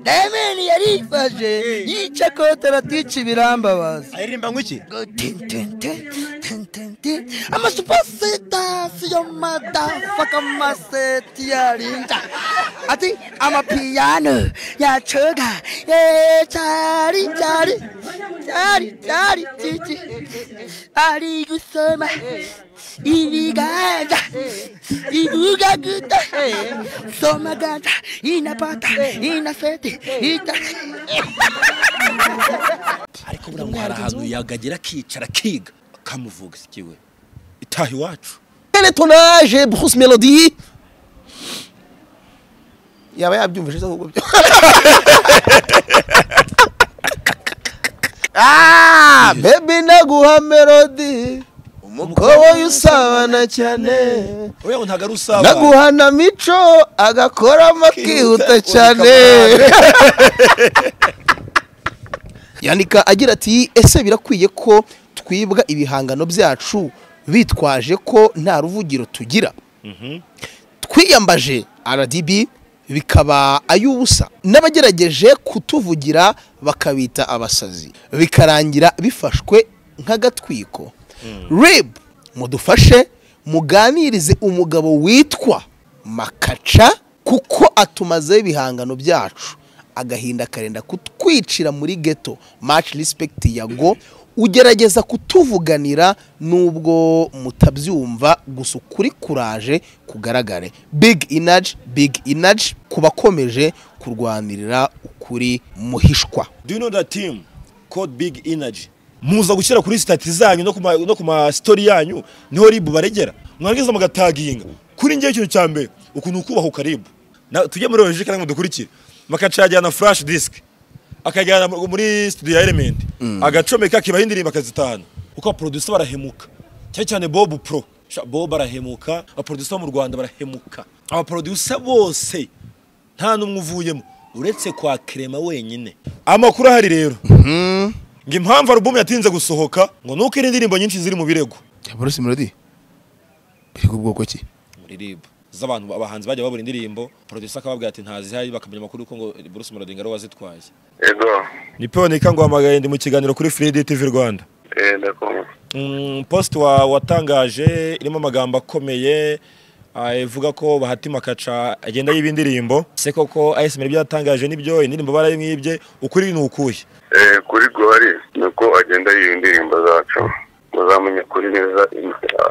dayamani yarifashe yica kotara tica ibirambabaza aririmba nk'iki Go tin, tin, tin, tin, tin, tin. amasuposita siyo madafaka maseti yarinda ati amapiyano yacoga cari cari cari cari cici ari gusoma ibiganza ivuga guta soma ganza inapata inaseti ita ariko buriya ngo hari ahantu yagagera akicara akiga akamuvuga sikiwe itaha iwacu Quel est ton âge, Bruce Melody yaba yabyumvise se ahubwo byo Ah, baby naguha melody umukobwa usabana cyane oya ngo ntabwo ari usabana naguha na mico agakoramo akihuta cyane yandika agira ati ese birakwiye ko twibwa ibihangano byacu bitwaje ko nta ruvugiro tugira twiyambaje rdb bikaba ay'ubusa n'abagerageje kutuvugira bakabita abasazi bikarangira bifashwe nk'agatwiko rib mudufashe muganirize umugabo witwa makaca kuko atumazeho ibihangano byacu agahinda karenda kutwicira muri geto maci rispekiti ya go ugerageza kutuvuganira nubwo mutabyumva gusa ukuri kuraje kugaragare big inaji big inaji ku bakomeje kurwanirira ukuri muhishwa do you know that team called big energy muza gushyira kuri sitati zanyu no ku ma- no ku masitori yanyu niho ribu baregera mwarangiza mugataginga kuri ngewe ikintu cya mbere ukuntu kubaha ukaribu Na- tujye muri logike kandi mudukurikire bakacajyana flash disk akajyana mu- muri studio ya element agacomeka akibaho indirimbo akazitahana kuko abaproducer barahemuka cyane cyane bob pro Sha- bob arahemuka abaproducer bo mu rwanda barahemuka abaproducer bose nta n'umwe uvuyemo uretse kwa krema wenyine amakuru ahari rero ngo impamvu alubumu yatinze gusohoka ngo ni uko indirimbo nyinshi ziri mu birego bruce melody biri ku bwoko ki muri rib z'abantu abahanzi bajya babura indirimbo producer akababwira ati ntazihari bakamenya amakuru ko ngo Bruce Melody ngo ari we wazitwaye Ego, ni Peonika ngo hamagaye ndi mu kiganiro kuri Free TV Rwanda eh, ndakumva. Mm, post wa watangaje irimo amagambo akomeye ah, ivuga ko Bahati Makaca agenda yiba indirimbo se koko ASMR ibyo yatangaje nibyo indirimbo barayimwibye ukuri ni ukuye Eh, kuri Gori nuko agenda yiba indirimbo zacu muzamenya kuri neza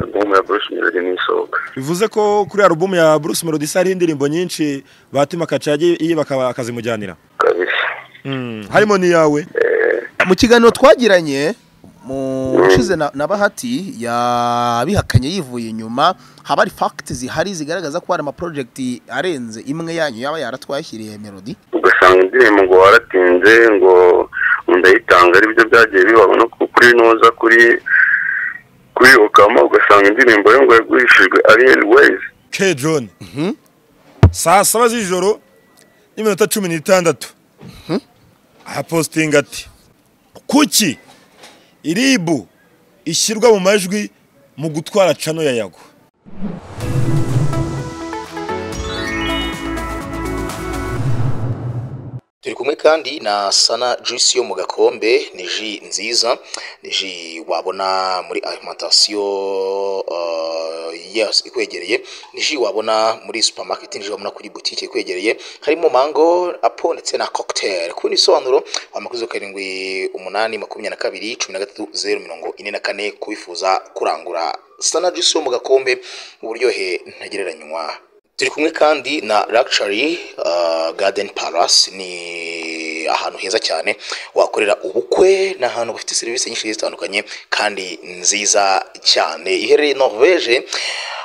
album ya Bruce Melody nisohoka bivuze ko kuri alubumu ya Bruce Melody se hari indirimbo nyinshi Bahati Makaca yagiye yiba akaba- akazimujyanira kabisa harimo n'iyawe mu kiganiro twagiranye mu ushize na na bahati yabihakanye yivuye inyuma haba hari fagiti zihari zigaragaza ko hari amaporojegiti arenze imwe yanyu yaba yaratwashyiriye melody ugasanga indirimbo ngo waratinze ngo ndayitanga ari byo byagiye bibaho no ku- kuri noza kuri kuri okama ugasanga indirimbo yo ngo yagurishijwe Ariel Ways K John saa saba z'ijoro n'iminota cumi n'itandatu ahapositinga ati kuki iribu ishyirwa mu majwi mu gutwara cano ya yago turi kumwe kandi na sana juice yo mu gakombe ni ji nziza ni ji wabona muri alimentation uh, yes, ikwegereye ni ji wabona muri supermarket ni ji wabona kuri boutique ikwegereye harimo mango apo ndetse na cocktail ku bisobanuro amakuzo karindwi umunani makumyabiri na kabiri cumi na gatatu zeru mirongo ine na kane kubifuza kurangura sana juice yo mu gakombe uburyohe ntagereranywa turi kumwe kandi na Luxury uh, Garden Palace ni ahantu heza cyane wakorera ubukwe ni ahantu bafite serivisi nyinshi zitandukanye kandi nziza cyane iherereye Norvege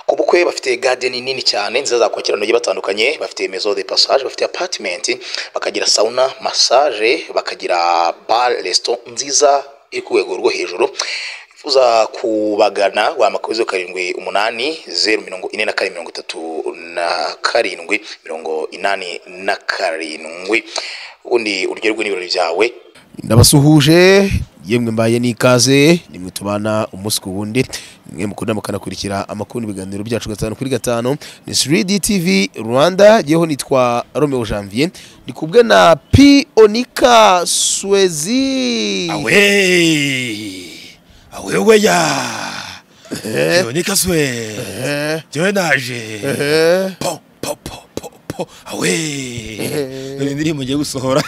ku bukwe bafite garden nini cyane nziza zakwakira abantu bagiye batandukanye bafite maison de passage bafite apartment bakagira sauna massage bakagira bar restaurant nziza iri ku rwego rwo hejuru uza kubagana wamakoze karindwi umunani zeru mirongo ine na kane mirongo itatu na karindwi mirongo inani na karindwi ubundi uryoherwe n'ibirori byawe ndabasuhuje yemwe mbaye n'ikaze nimwe tubana umunsi ku wundi mwe mukunda mukanakurikira amakuru n'ibiganiro byacu gatanu kuri gatanu ni 3D TV Rwanda yeho nitwa Romeo Janvier ndi kubwe na P Onika Swezi awe awe weya ntibonekaswe njyewe naje po po po po po awe dore indirimbo ngiye gusohora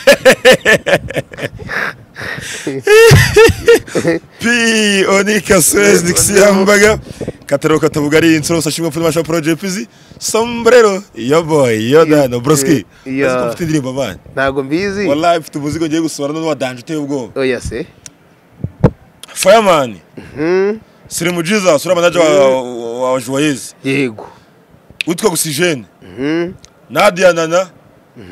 pi onika swezi dikisiyambaga kataro katabugari insoro sashimwe mfite masha proje pizi sombrero yo boy yo dano broski Yo. yeah. mfite indirimbo abana ntabwo mbizi wallahi mfite umuzigo ngiye gusohora none wadanje uteye ubwoba oya se fireman siri mu jesus uri manager wa, wa, wa joyeuse yego witwa oxygene nadia nana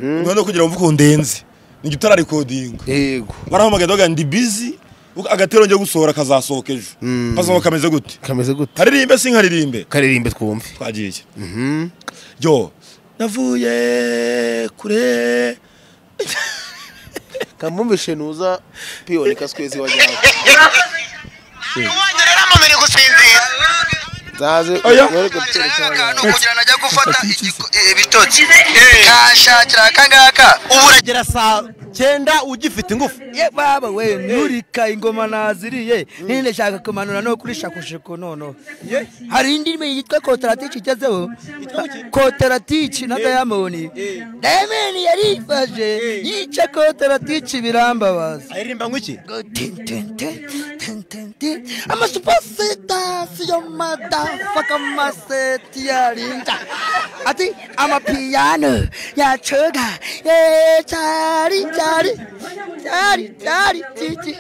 none kugira ngo mvuke undenze ni utararekodinga yego barahamagaye bavuga ngo ndi busy agatero ngiye gusohora kazasohoka ejo kazasohoka kameze gute kameze gute haririmbe sinkaririmbe karirimbe twumve twagiye yo navuye kure kamwumvishe nuza piyonika swezi wajyaho wanyu rero amamere gusinzira nzaze Oya. wereke akangaka ni ukugira ngo ajya gufata igiko- eh, ibitotsi kashakira akangaka ubu uragira gera saa cyenda ugifite ingufu ye baba we nturika ingoma naziriye ninde shaka kumanura no kuri shakushiku nono hari indi ndirimbo yitwa kotaratiki igezeho kotaratiki na dayamoni dayamoni yarifashe yica kotaratiki birambabaza aririmba ngwiki amasupasita siyo madafaka maseti yarinda ati amapiyano yacoga cari cari cari cari cici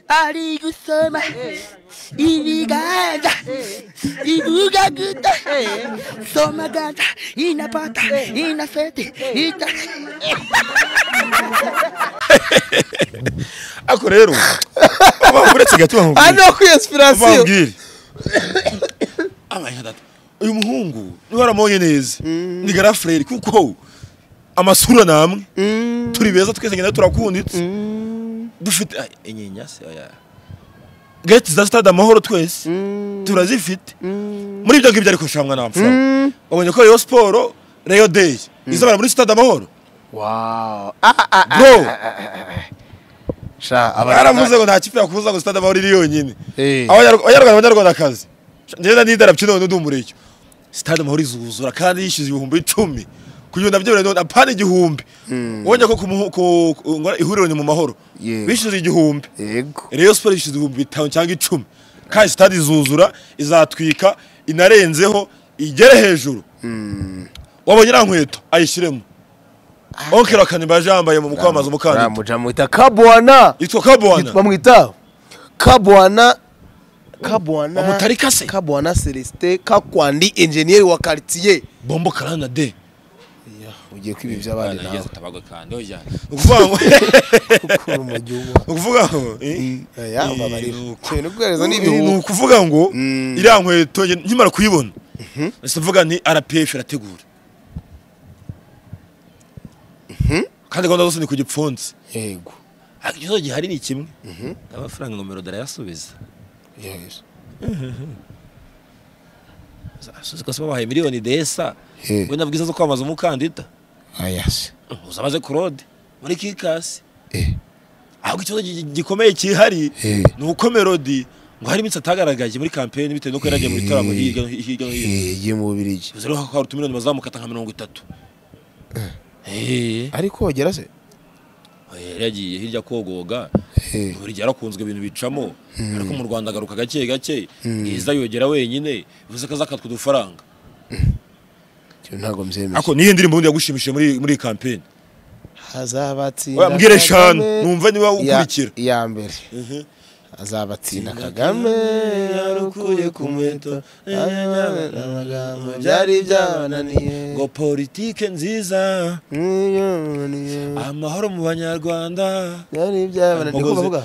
ari gusoma ibiganza ivuga guta soma ganza inapata inaseti ita ako rero uba uretse gatuba nkubwira ano kwiyasipirasiyo ubabwire abaye data uyu muhungu niba waramubonye neza ni garafureri kuko amasura ni amwe turi beza twese ngenda turakunditse dufite ay, inyinya se oya geti za stade amahoro twese turazifite muri ibyo ngibyo ariko shamwa nta mfura wabonye ko Rayon siporo reyo deyi izabara muri stade amahoro Wow. Ah, ah, ah, bro sha baravuze ngo nta kipe yakubuza ngo stade amahoro iri yonyine Eh. Abanyarwa- abanyarwanda abanyarwandakazi ngenda n'idarapyo none ndi umureke stade amahoro izuzura kandi yishyuza ibihumbi icumi kugira nabyo birareba apana igihumbi wongeye ko ku muhu- ku- ku- ngo ihuriro ni mu mahoro Yego. bishyuza igihumbi yego Rayon Sports yishyuza ibihumbi bitanu cyangwa icumi kandi stade izuzura izatwika inarenzeho igere hejuru waba nyirankweto ayishyiremo onke rakanibaje yambaye mu kwamamaza umukandida muja mwita kabwana yitwa kabwana bamwita kabwana kabwana Bamutari kase? kabwana celestin kakwandi enjeniyeri wa quartier bombo karana de ugiye kwiba iby'abandi nawe ni ukuvuga ngo ukura mu gihugu ni ukuvuga ngo eh? oya Eh, ubabarira ni uku- cyane guhereza ni n'ibihugu ni ukuvuga ngo iriya nkweto nge- nkimara kuyibona ese mvuga ni rpf irategura kandi gahunda zose ni ku gipfunsi yego ariko ikibazo gihari ni kimwe amafaranga ingomero darayasubiza yes asuze ko se babahaye miliyoni desa Eh. wenda bwiza zo kwamamaza umukandida ayas uzabaze kurode muri kikasi eh ahubwo ikibazo gi- gi- gikomeye kihari Eh. ni uko melodi ngo hari iminsi atagaragaye muri kampeni bitewe n'uko yari agiye mu bitaramo hirya no hi- hirya no hino eh ye mu bubirigi bivuze ko hari utumiliyoni bazamukata nka mirongo itatu Eh, ariko wagera se yari yagiye hirya kogoga Eh. buri gihe arakunzwe ibintu bicamo ariko mu rwanda agaruka gake gake bwiza yogera wenyine bivuze ko azakatwa udufaranga cyo ntabwo mbyemeye ariko niyo ndirimbo ubundi yagushimishije muri muri iyi kampeni hazabatsinda Oya, mbwira eshanu Kagame. numva niba Ya- ukurikira iya mbere azabatsinda kagame yarukuye ku muheto amagambo byari byabananiye ngo politike nziza byabananiye amahoro mu banyarwanda byari byabananiye Mpogozi. uko bavuga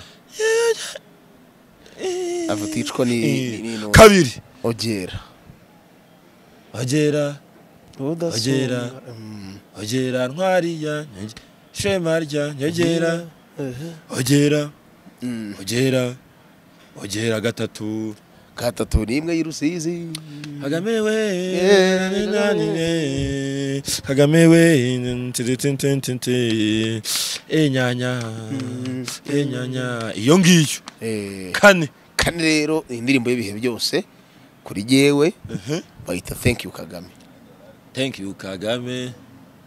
avuga icwa ni n'intumwa. kabiri ogera bagera Udasubira. Ogera. Mm. ogera ntwariya shema rya nyogera ogera ogera ogera gatatu gatatu n'imwe y'urusizi kagame we Eh. nananine kagame we ntiritintintinte enyanya enyanya iyo ngiyo Eh, kane kane rero indirimbo y'ibihe byose kuri yewe bayita thank you kagame thank you kagame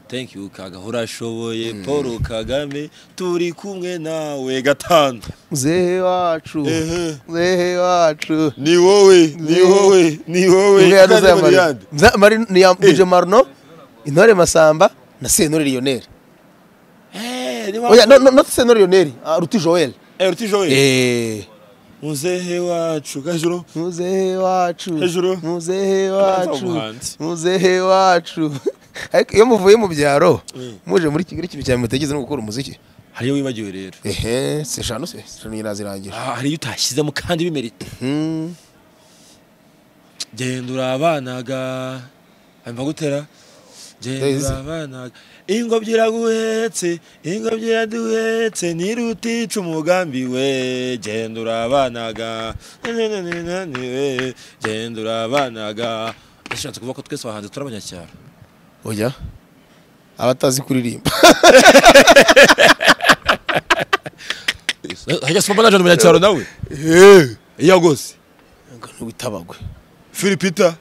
thank you kaga urashoboye paul kagame turi kumwe nawe gatanu muzehe wacu Ehe. muzehe wacu ni wowe ni wowe ni wowe Umwe yaduze Kandi ya Marino. Mariyande. Za- Marino- ni ya Dj Marino intore masamba na sentore lionel Eh, ni wa- oya no no not sentore lionel ah, ruti joel Eh, Ruti Joel. eh muzehe wacu gajuru muzehe wacu Hejuru. muzehe Abanza wacu umuhanzi. muzehe wacu ariko iyo muvuye mu byaro muje muri kigali ikintu cyane mutekereza no gukora umuziki hariyo wibagiwe rero ehe se shano se shano irazirangije Ah, hariyo utashyizemo kandi bimerita Hmm. genda urabanaga hanyuma gutera genda Ndabizi. urabanaga ingobyi iraguhetse ingobyi iraduhetse ntirutica umugambi we genda urabanaga nanananani we genda urabanaga ndashatse kuvuga ko twese abahanzi turi abanyacyaro oya abatazi kuririmba hajya sipapa naje n'umunyacyaro nawe iyo rwose ngo ntiwitabagwe filipita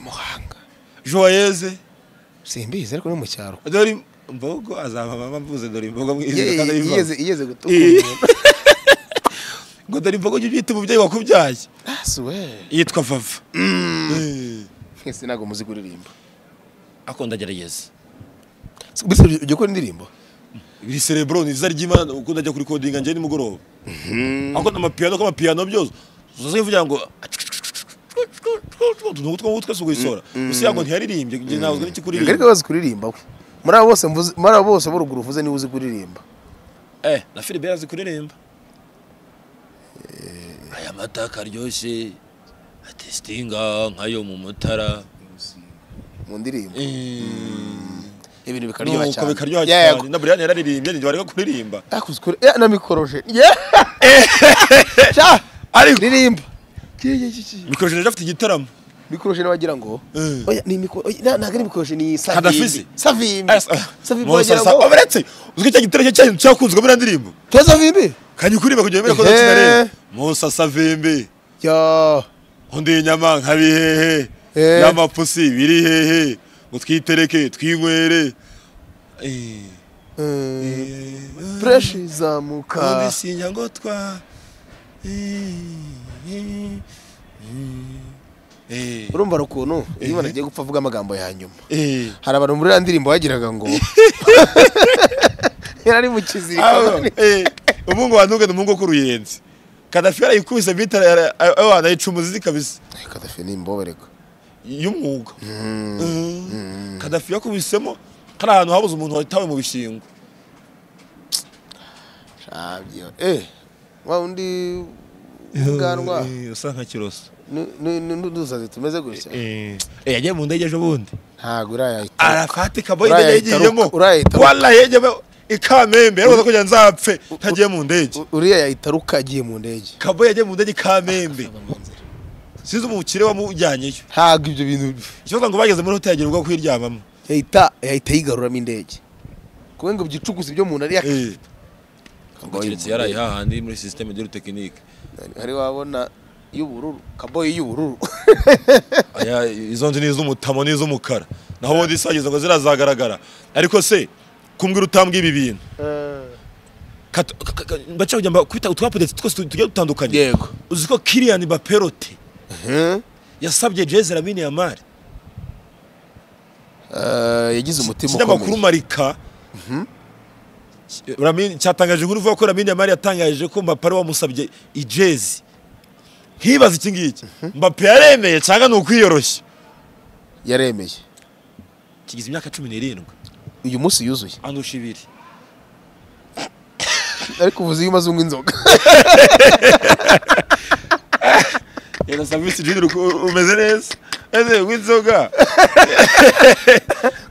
muhanga joyeze simbizi ariko ni mu cyaro dore imbogo azaba mama mvuze dore imbogo mwize kandi Ye- abivamo. yigeze yigeze gutuka Eh. umuntu. ngo dore imbogo jya ubyita umubyeyi wakubyaye Ah, si we. yitwa vava Eh. Mwese ntabwo muzi kuririmba ako ndagerageza Si- mbese ujya- ujya ukora indirimbo iri cerebro ni izina ry'imana uko ndajya kuri kodinga njye nimugoroba ako n'amapiyano ko amapiyano byose uzaze uvugira ngo utuntu two mu mutwe si ugusora gusa yango ntiyaririmbye njye ntabwo n'iki ariko kuririmba bazi kuririmba we muri abo bose mvuze- muri abo bose b'uruguru uvuze niba uzi kuririmba eh na Philibert azi kuririmba aya mata karyoshye atestinga nkayo mu mutara mu ndirimbo ibintu bikaryoha nuko cyane bikaryoha Ya, ya, cyane na buriyani yararirimbye ntigihe bari kuririmba yakoze kuri ya, na mikoroje Ye! Sha! ariko ririmba Ki- ki- ki- ki. mikoroje afite igitaramo mikoroje nawe wagira ngo Eh. oya ni mikoro oya, na- ntabwo ari mikoroje ni Kadafizi. savimbi savimbi Asa- savimbi Musa wagira sa- ngo uretse uzwi cya gitaramo cyacu cyakunzwe muri ndirimbo tuba savimbi kanye kuririmba kugira ngo Ehe. umenye musa savimbi yo undi nyama nka bihehe Eh. y'amapusi biri hehe ngo twitereke twinywere Eh, Eh, eh, fureshi zamuka undi sinya ngo twa Eh, eh, eh, urumva hari ukuntu iyo umuntu agiye gupfa avuga amagambo ya nyuma eh. hari abantu muri ya ndirimbo bagiraga ngo yari ari mu Aba, kiziriko eh, umuhungu wa ntunga ni umuhungu wo ku ruyenzi kadafi yarayikubise bita abana yica umuzizi kabisa kadafi ni imbobereko y'umwuga Eh, kadafi yakubisemo hari ahantu habuze umuntu watawe mu bishingo shabyo eh wa undi ubwanwa Eh, usa nka kiroso nu- nu- nu- n'udusazi tumeze gutya Eh, eh, yagiye mu ndege ejo bundi ntago urayahita arafatika boy Urayahita indege yagiyemo ruka- urayahita ruka. wala yegeme ikamembe yarwaza kugira ngo nzapfe ntagiye mu ndege uriya yahita ruka agiye mu ndege kabo yagiye mu ndege ikamembe sinzi umukire wamujyanyeyo ntago ibyo bintu ikibazo ngo bageze muri hoteli agira ubwo kuyiryamamo yahita yahita yigaruramo indege kuko ngo byicuguze ibyo umuntu ari Eh. keretse yaraye yakabaye hahandi muri systeme de technique hari wabona y'ubururu kaboyi y'ubururu aya izo nzu ni iz'umutamo n'iz'umukara naho ubundi isagize ngo zirazagaragara ariko se kumbwira utambwira ibi bintu Kata- ka- ka- ka- mbaca kugira ngo kubita utwapudetse twose tu- tugiye dutandukanye yego uzi ko Kylian Mbappe Eh, yasabye Jez Lamine Yamal yagize umutima kinyamakuru ukomeye Marika Lamine cyatangaje inkuru ivuga ko Lamine Yamal yatangaje ko Mbappe ari we wamusabye ijezi nkibaza iki ngiki Mbappe yaremeye cyangwa ni ukwiyoroshya yaremeye kigize imyaka cumi n'irindwi uyu munsi yuzuye andusha ibiri ariko uvuze iyo umaze unywa inzoga rero serivisi junior uko umeze neza ese w'inzoga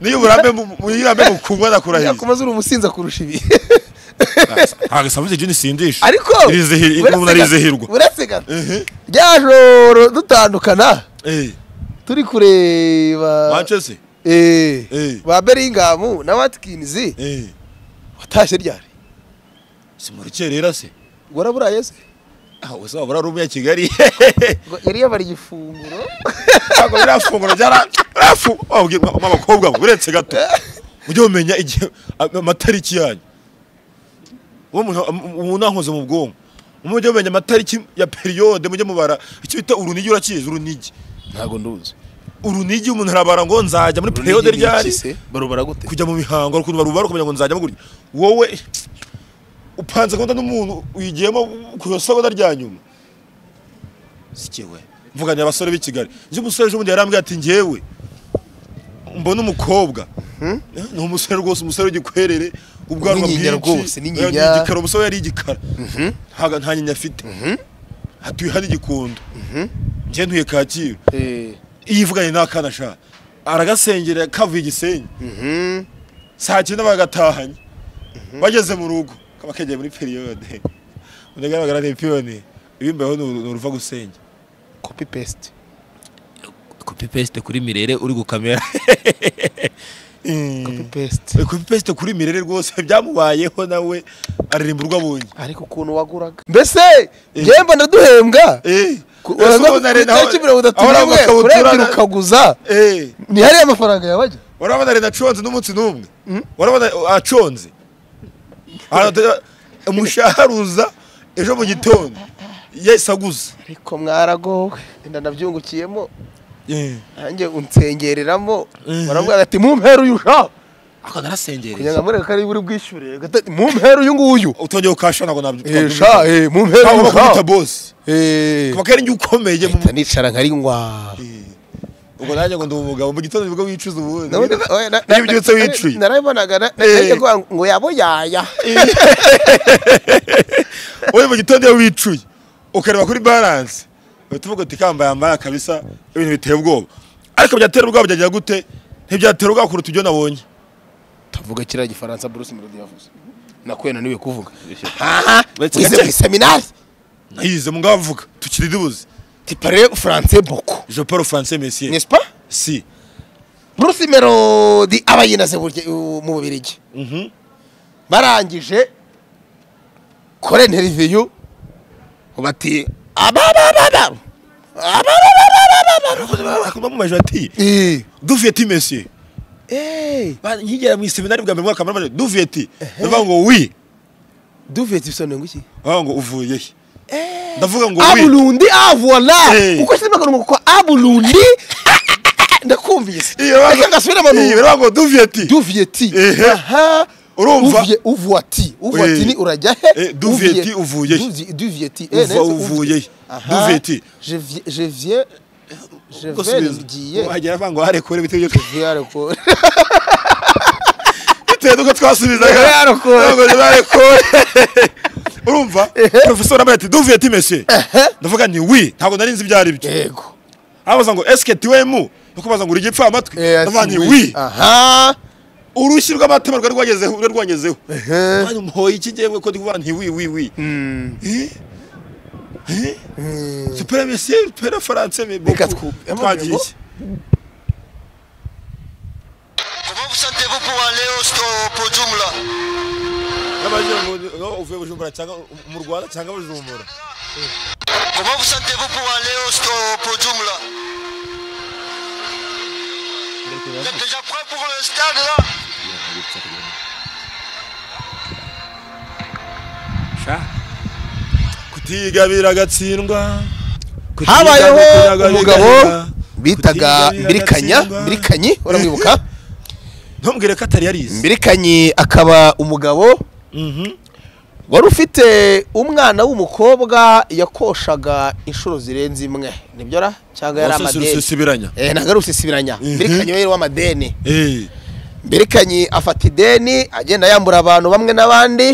niyo uburambe mu- mu- uburambe mu kunywa nakurahiza yakomeza uri umusinza kurusha ibi ntabwo sambuze jini sindisha ariko Irizihi- buretse umuntu arizihirwa gato, buretse gato Mhm. rya joro dutandukana Eh, turi kureba Manchester eh, Eh. ba beringamu na watkinizi eh, watashye ryari simurukerera se waraburaye se Ah, ubu se wabura rumu ya kigali ngo yari yabara igifunguro ntabwo biriya funguro ryarafunguro abakobwa mwe, uretse gato ujye umenya igihe am- amatariki yanyu uwo muntu umuntu ankoze mu bwonko mujye mumenya amatariki ya periyode mujye mubara icyo bita urunigi urakizi urunigi ntabwo nduzi urunigi umuntu arabara ngo nzajya muri periyode ryari barubara gute kujya mu mihango ukuntu barubara ukamenya ngo nzajyamo gutya wowe upanze gahunda n'umuntu uyigiyemo ku isogoda rya nyuma sikiwe mvuganye abasore b'i kigali njye umusore ejobundi yarambwiye ati ngewe mbona umukobwa ni umusore rwose umusore w'igikwerere ubwanwa N'inyinya rwose, bwinshi n'inyinya. ni igikara umusore yari igikara ntago nta nyinya afite hatuye hano igikondo njye ntuye kacyiru iyo ivuganye n'akana shaka aragasengera kavuye igisenyi saa cyenda bagatahanye bageze mu rugo kaba kegeye muri periyode unagaragara ni piyoni ibimbeho ni uru- ni uruva gusenya copy paste kopi pesite kuri mirere uri gukamera copy paste kopi pesite kuri mirere rwose byamubayeho nawe aririmba urwo abonye ariko ukuntu waguraga mbese njyemba ndaduhembwa Eh, ese ubona rero aho- tariki mirongo itatu aho ari n'imwe amakabutura urebye na- ukaguza Eh, ni hariya amafaranga yabajya urabona rero aconze n'umunsi n'umwe urabona aconze Ara- umushahara uza ejo mu gitondo yesi aguze ariko mwaragowe wenda nabyungukiyemo Eh. nanjye unsengereramo Mhm. baramubwira ati mumpere uyu sha ako kugira narasengereye ngo amureke ari buri bwishyure ati mumpere uyu nguyu utongeye ukasha ntabwo nabyo Eh, sha eh, mumpere ntabwo uyu bakwita sha bosi Eh. kuba ari njye ukomeye mu Mpita nicara nkari ngwa ubwo nanjye ngo ndi umugabo mu gitondo nibwo wicuza ubundi Na- na- oya, na- iyo ubyutse na- wicuye narabibonaga na- na- Eh. nahise kuvuga ngo yabo yaya uri mu gitondo iyo wicuye ukareba kuri balance uhita uvuga uti kamba yambara kabisa ibintu biteye ubwoba ariko byatera ubwoba byagira gute ntibyatera ubwoba kuruta ibyo nabonye tavuga kiriya gifaransa Bruce Melody yavuze nakuye naniwe kuvuga Uretse wize gace. muri seminari nayize mu ngavuga tukiri dubuze tu parles français beaucoup je parle français messieurs n'est-ce pas si Bruce Melody aba yinaze burya- u- mu Bubiligi Mhm. barangije kore interview bati ababababa akumva mu majwi ati eh duvuye ti messieurs eh Ba- nkigera mu iseminari bwa mbere mu mwaka wa munani duvuye ti ndavuga ngo wi duvuye tibisone nguki aho ngo uvuye he ndavuga ngo wi aburundi avona Eh. uko sinema kanuma ko aburundi ndakumvise Iyo bavuga- Reka ngasubire mu Iyi, baravuga ngo duvuye ti duvuye ti Ehe. aha Urumva? Uvuye- uvuye ti uvuye Eh. ti ni urajya Eh, he duvuye ti, uvuye he. Duvuye- duvuye ti Uva- uvuye he. Duvuye ti. je viens je viens je Ubwo viens subiza. ngiye wagera avuga ngo harekure bitewe n'ibyo Je viens ariko bitewe n'uko twasubizaga Harekure. Avuga ngo harekure urumva profesor ambaye ati duvuye ti messieurs ndavuga ni wi ntabwo nari nzi ibyo ari byo yego abaza ngo eske tiwemu kubaza ngo uri igipfamatwi Eh, ndavuga ati ni oui. wi aha urushyi rw'amatema rwari rwagezeho rwari rwagezeho Mwana umuhoye iki ngewe ko ndi kuvuga nti wi wi wi Eh? Eh? Super messieurs, super français, mais Reka beaucoup. twu- Twagiye iki? Comment vous sentez-vous pour aller au, au podium là N'abagira ngo ni- no, uvuye Bujumbura cyangwa mu Rwanda cyangwa Bujumbura. Comment vous sentez-vous pour aller au, au podium là Vous êtes déjà prêt pour le stade là kutigabira agatsindwa habayeho umugabo bitaga mbirikanya mbirikanyi uramwibuka ntumbwire ko atari yarize mbirikanyi akaba umugabo wari ufite umwana w'umukobwa yakoshaga inshuro zirenze imwe nibyo ra cyangwa yari amadeni susubiranya Eh, ntabwo ari usisibiranya mbirikanyi we yari w'amadeni Eh, mbirikanyi afata ideni agenda yambura abantu bamwe n'abandi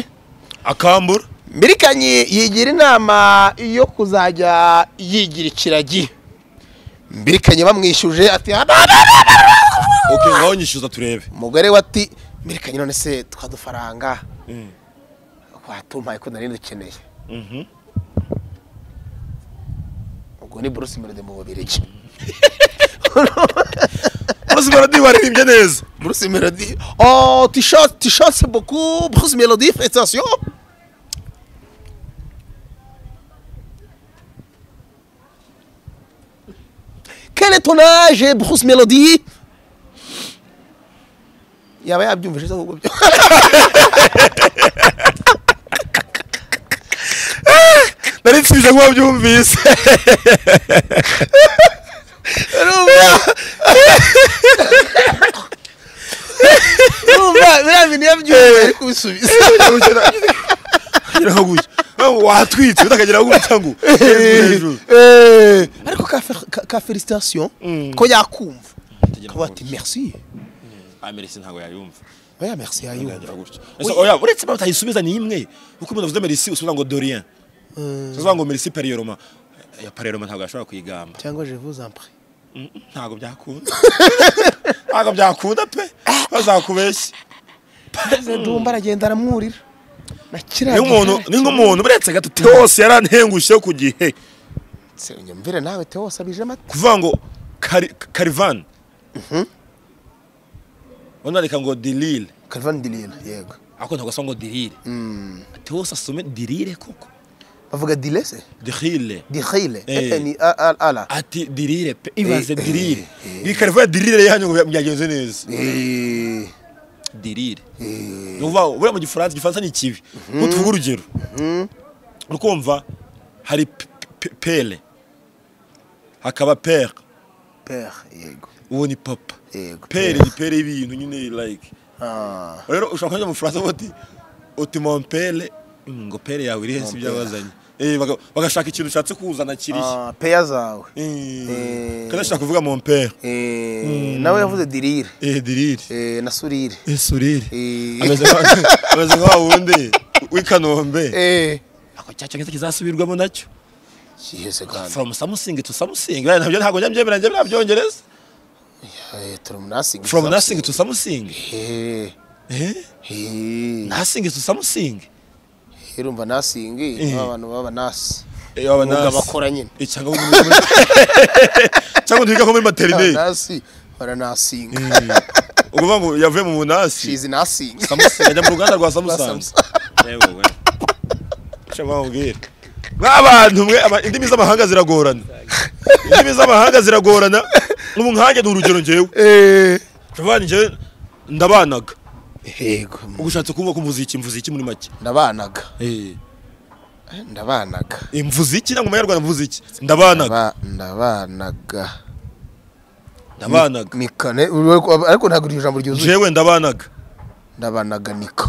akambura mbirikanyi yigira inama yo kuzajya yigira ikiragi mbikenye bamwishyuje ati ok ngaho nyishyuza turebe umugore we ati mbikenye none se twadufaranga watumpaye ko nari dukeneye Mhm. ubwo ni bruce meride mu bubirigi bose baradi waririmbye neza bruce melody oh t-shirt t-shirt beaucoup bruce melody félicitations quel est ton âge bruce melody yaba yabyumvise se ahubwo byo nari nsibije kuba byumvise urumva biriya bintu yabyumvise ari kubisubiza kugira ngo gutya Nkaho watwitse utakagira ngo gutya ngo hejuru Eh, ariko ka fe- ka- ka félicitation ko yakumva akaba ati merci amerisi ntabwo yayumva oya merci yayumva Yagira gutya. Ese oya uretse impamvu utayisubiza ni imwe kuko umuntu avuze merisi usubiza ngo dorien usubiza ngo merisi periyeroma ya periyeroma ntabwo yashobora kuyigamba cyangwa je vous en prie ntabwo byakunda ntabwo byakunda pe bazakubeshya dumba aragenda aramwurira na kiriya niyo umuntu ni nk'umuntu buretse gato teose yarantengushye ku gihe gihe- nyumvire nawe teose abije amata kuvuga ngo kari- karivani wanandika ngo dirire Calvin Dilene yego ariko ntabwo asoma ngo dirire teose asome dirire koko bavuga dilese dirire dihile Eh. ni a- a- ala ati dirire pe ibaze dirire iyi karivani dirire yanyu ngo byagenze neza Eh, dirire ni eh, ukuvuga ngo buriya mu gifaransa igifaransa ni kibi ntutuvuge urugero uri kumva hari pe- pe- pere hakaba pere père yego uwo ni papa yego pere ni pere y'ibintu nyine like Ah, rero ushobora kujya mu faransa uvuga uti uti mompere ngo pere yawe iri hensi ibyo yazanye Eh, baga- bagashaka ikintu ushatse kuzana kiriya ah, peya zawe Eh, Eh. kanashaka kuvuga mompere Eh, nawe yavuze dirire eh dirire Eh, na surire eh surire Eh. ameze nka- ameze nka wundi w'i kanombe Eh, ako cyacyongereza kizasubirwamo nacyo kihese kandi from samusing to samusing buriya ntabyo ntabwo njya mbyemera njya mbyongereza Eh, turi mu nasingi from nothing to samusing Eh, eh eh, nothing to samusing urumva nasingi Eh. abantu baba nasi eh aba Umwuga nasi. bakora nyine. Eh, cyangwa undi wiga muri- cyangwa undi wiga nko muri materineri nasi baranasinga ukuvuga ngo yavuye mu bunasi shizi nasinga samusing ajya mu ruganda rwa samusang yewe we icyo mwamubwira mw'abantu mwe aba- indimi z'amahanga ziragorana indimi z'amahanga ziragorana ubu nkanjye ni urugero njyewe ushobora njyewe ndabanaga yego uba ushatse kuvuga ko umuziki mvuze iki muri make ndabanaga Eh, ndabanaga mvuze iki nangwa mu banyarwanda mvuze iki ndabanaga Ndaba- ndabanaga ndabanaga nikane ariko ntabwo iryo jambo ryuzuye jewe ndabanaga ndabanaga nika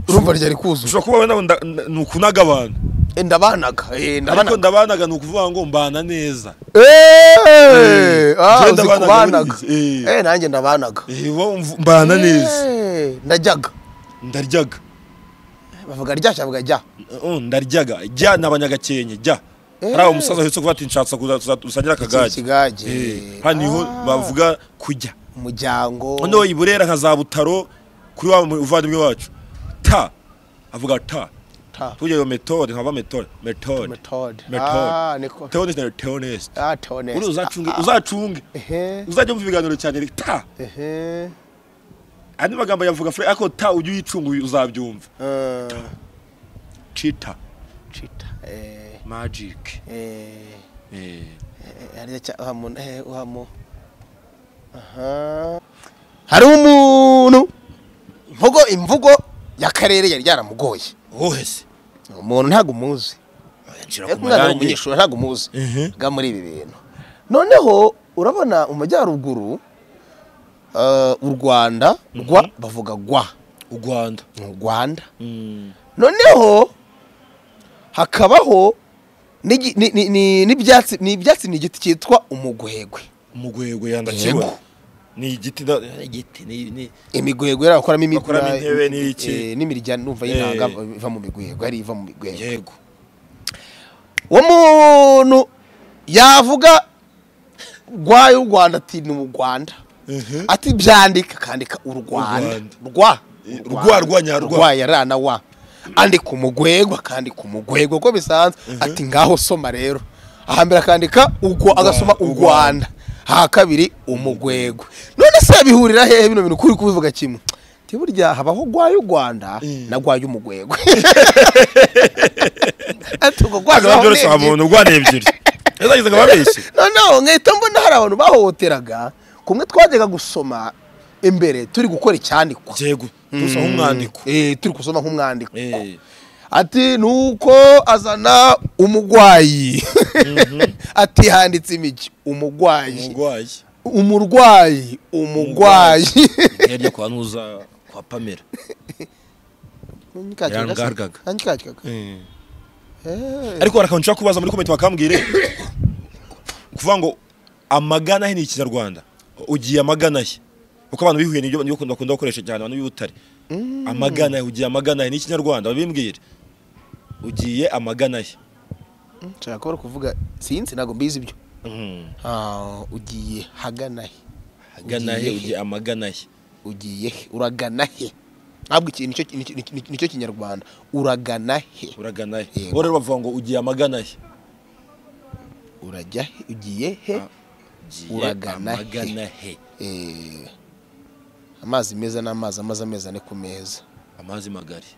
urumva ryari kuzuye ushobora kuba wenda ngo nda- nda- ni ukunaga abantu Eh, ndabanaga eh, ariko ndabanaga ndabanaga ni ukuvuga ngo mbana neza Eh, ah, Njyewe uzi ndabanaga kubanaga buriya. Eh. Eh, nanjye ndabanaga Eh, bo mv- mbana neza Eh, ndajyaga ndaryaga bavuga ryashya bavuga jya Uh, ndaryaga jya ni abanyagakenke jya hari aho umusaza ahetse kuvuga ati nshatse kuzasangira Iki akagage kigage Eh, hano niho bavuga kujya umuryango noneho i burera nka za butaro kuri wa mu- umuvandimwe wacu ta avuga ta Ta. tugira iyo metode nkaba metode metode Method. Ah, niko. metode teoneste na teoneste Ah, Tony. uri uzacunge uzacunge Ehe. uzajya wumva ibiganiro cyane reka ta Ehe. andi magambo yavuga fure ariko ta ujye uyicunga uzabyumva Eh, cita Cheetah. Eh, magic eh, Eh, eh, hariya cya- uhamo- eh, uhamo. Aha. hari umuntu mvugo imvugo y'akarere yari yaramugoye wowe se umuntu ntabwo umuzi nshira ariko ku umwana marangi w'umunyeshuri ntabwo umuzi Ehe. ga muri ibi bintu noneho urabona umajyaruguru eh, u rwanda rwa bavuga gwa u rwanda ni u rwanda noneho hakabaho n'igi- ni- ni- ni- n'ibyatsi ni ibyatsi ni igiti cyitwa umugwegwe umugwegwe yandakibona Yego. ni igiti da- eh, igiti ni ni- imigwegwe yari bakoramo Bakoramo imipira- intebe n'ibiki. eh, n'imirya numva Eh. y'intanga iva mu migwegwe hari iva mu migwegwe yego uwo muntu yavuga rwayo u rwanda ati ni u rwanda Mhm. ati byandika akandika u rwanda Urwanda. rwa Eh, Urwanda. rwa, rwa, nyarwa. rwa ya ra na wa andika umugwego akandika umugwego uko bisanzwe ati ngaho soma rero ahambere akandika ugwa agasoma u rwanda aha kabiri umugwego none se bihurira hehe bino bintu kuri kubivuga kimwe Ati burya habaho rwayo u rwanda na rwayo umugwego ati ubwo rwanda Akaba baho byoroshye urebye. umuntu urwana ebyiri yazagizaga ababeshye noneho nkahita mbona hari abantu bahohoteraga kumwe twajyaga gusoma imbere turi gukora icyandikwa yego gusa nk'umwandiko Eh, turi gusoma nk'umwandiko Eh. ati nuko azana umurwayi ati handitse imigi umurwayi umurwayi umurwayi umurwayi yarya kwa nuza kwa pamela Yarangargaga. Yarangargaga. ariko hari akantu nshaka kubaza muri komenti bakambwire kuvuga ngo amagana he ni ikinyarwanda ugiye amagana he kuko abantu bihuye nibyo nibyo bakunda bakunda gukoresha cyane abantu b'ubutare amagana he ugiye amagana he ni ikinyarwanda babimbwire ugiye amagana he nshaka kubona kuvuga sinzi ntabwo mbizi ibyo Mhm. Ah, ugiye hagana he agana he ugiye amagana he ugiye he uragana he ntabwo iki nicyo nicyo- nicyo- nicyo kinyarwanda uragana he uragana he Yego. bo rero bavuga ngo ugiye amagana he urajya he ugiye he Ugiye Uragana he. amagana he Eh, amazi meza ni amazi amaze amezi ane ku meza amazi magari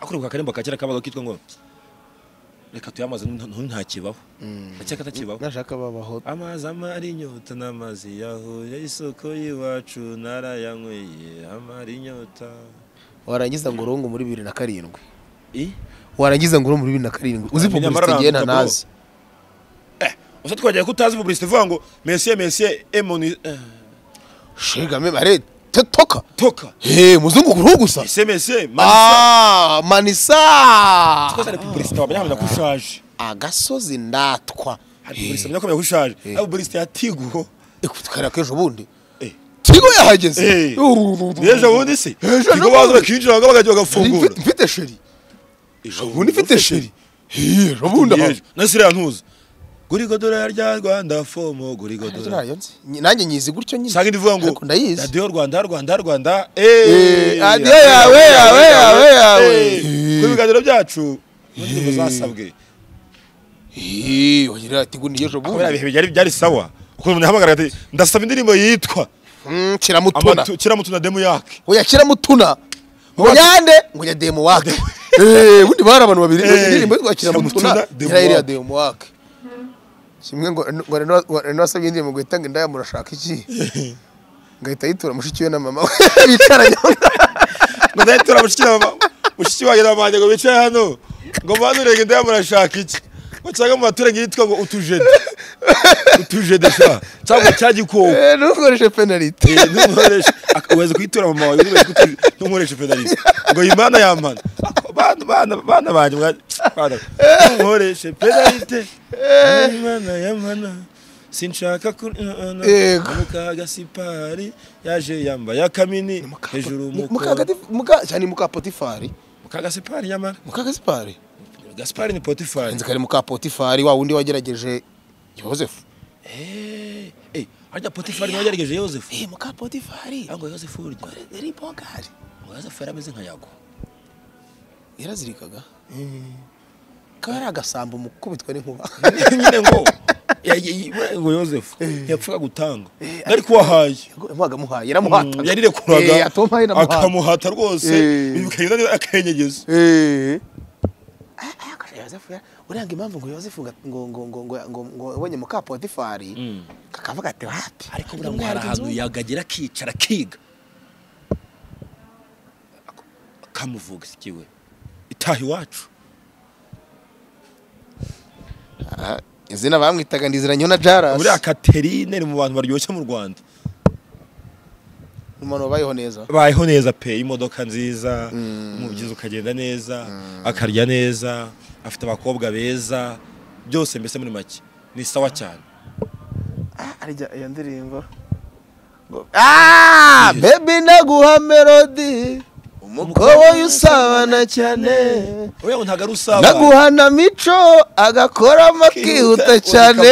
akuruka akarembo kakera kabaga kitwa ngo reka tuyamaze ntu- ntakibaho akeka atakibaho nashaka babaho amazi amara inyota n'amazi yahuye isoko y'iwacu narayanyweye amara inyota warangiza ngo urungu muri bibiri na karindwi i warangiza ngo urungu muri bibiri na karindwi uzi Wamenya populisite ngewe amaranga, ntanazi usa twagiye ko utazi publicite ivuga ngo mesiye mesiye emoni eh, shegame bare toka toka he muzungu ku ruhu gusa mesiye mesiye manisa Ah, manisa twaza ari publicite wamenya hamenya ko ushaje agasozi ndatwa hari publicite wamenya ko hamenya ko ushaje ari publicite ya tigo tukara k'ejo bundi Eh. tigo yahageze Eh. Urururu. n'ejo bundi se Ejo tigo bundi. baza bakinjira bakajya bagafungura Mfite- mfite sheri ejo ubu mfite sheri Eh, ejo bundi aha. yeje nasiriya ntuzi gurigo dorari rya rwanda fomo gurigo dorari Radiyo nzi. Nyi- nanjye nyizi gutyo nyine usanga indi ivuga ngo Ariko ndayizi radiyo rwanda rwanda rwanda Eh, radiyo yawe, yawe, yawe, yawe. ku biganiro byacu muri ndirimbo zasabwe Eh, wagira ati ngo ni ejo kubera bundi ibihe byari byari sawa kuko umuntu yahamagara ati ndasaba indirimbo yitwa Mm, kiramutuna Amatu- kiramutuna demu yake oya kiramutuna ngo yande ngo ya demo wake Eh, bundi bari abantu babiri Eh, indirimbo yitwa Kiramutuna, kiramutuna Demo yari ya Wake. demo wake kimwe ngo ngo Reno- ngo reno asabye indirimbo ngo itange ndaya murashaka iki ngahita yitura mushiki we na mama we bicaranye ngo ndayitura mushiki na- mushiki wanjye na banjye ngo bicaye hano ngo banurenge ndaya murashaka iki ngo cyangwa mu baturage yitwa ngo utujede utujede sha cyangwa cyagikoko Eh, ntukoreshe penalite ntukoreshe uweze kuyitura mama wawe ntukoreshe kuti- ntukoreshe penalite ngo imana yamana bana bana bana banjye mwa- bana ntukoreshe penalite imana yamana sinshaka ku Yego. mukaga sipari yaje yambaye akamini hejuru Mu- umuko Mukagati- muka cyane muka potifari mukaga sipari yamara muka gasipari gasipari ni potifari nzi kari muka potifari wa wundi wagerageje yosefu eh eh harya potifari niwe wagerageje yosefu muka potifari ngo yosefu urya yari bogari ngo yosefu yarameze nka yago yarazirikaga kaba ari agasambo mu gukubitwa n'inkuba nyine ngo ya- ya- ngo yosefu yapfaga gutanga ariko uwahaye yamuhaga amuhaye yaramuhataga Eh, yarirekuraga atompaye namuhaye akamuhata rwose Eh. bikagenda neza akayenyegeza Eh. Ah, ah, akasha Yozefu ya- uranga impamvu ngo yosefu ngo ngo ngo ngo ngo ngo abonye muka potifari kakavuga ati wapi ariko Uyu buriya ngo mwana hari ari ahantu inzobe. yagagera akicara akiga Ak- akamuvuga sikiwe itaha iwacu Ah, izina bamwitaga ndiziranye na Jaras buriya katerine ni mu bantu baryoshye mu rwanda umuntu wabayeho neza bayeho neza pe imodoka nziza umubyizi ukagenda neza akarya neza afite abakobwa beza byose mbese muri make ni sawa cyane harya iyo ndirimbo baby naguha melody umukobwa usabana cyane oya ngo ntabwo ari usabana naguhana mico agakoramo akihuta cyane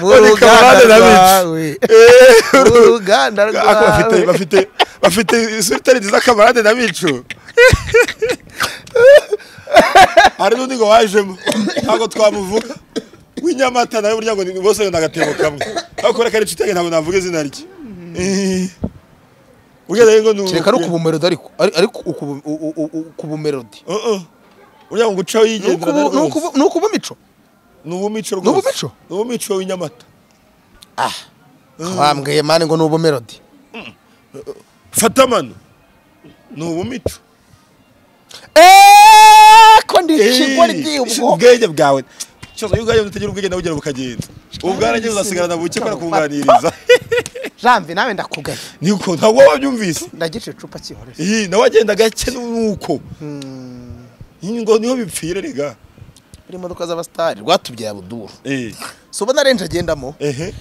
mu ruganda kamarade na Mico. rwawe mu ruganda Ako bafite rwawe bafite bafite isura itari nziza kamarade na mico hari n'undi ngo wajemo ntabwo twamuvuga w'inyamata nawe burya ngo ni- bose ni agatebo kamwe ariko reka n'inshuti yanjye ntabwo navuga izina rye Eh. burya rero ngo ni kereka ari ukubumerodi ariko ari- ariko ukubu- u- u- u- u- ukubumerodi Uh, uh. burya ngo gucaho Ni yigendera ukubu- ni rwose. ukubu- ni ukubumico ni ubumico rwose Ni ubumico? ni ubumico w'inyamata wambwiye mani ngo ni ubumerodi fata amano ni ubumico eeeeh ko ndi ikigoryi ubwo ubwenge bwawe cyose iyo ubwawe utagira ubwenge nawe ugera bukagenda ubwarangiza uzasigarana buke kubera kubunganiriza jambi nawe ndakugaya niko ntabwo waba wabyumvise ndagica icupa cyihorera iyi nawe agenda gake nuko Iyi ngo niho bipfira rega buri modoka z'abasitari rwatubyaye abuduru Eh, si ubona renje agendamo ehe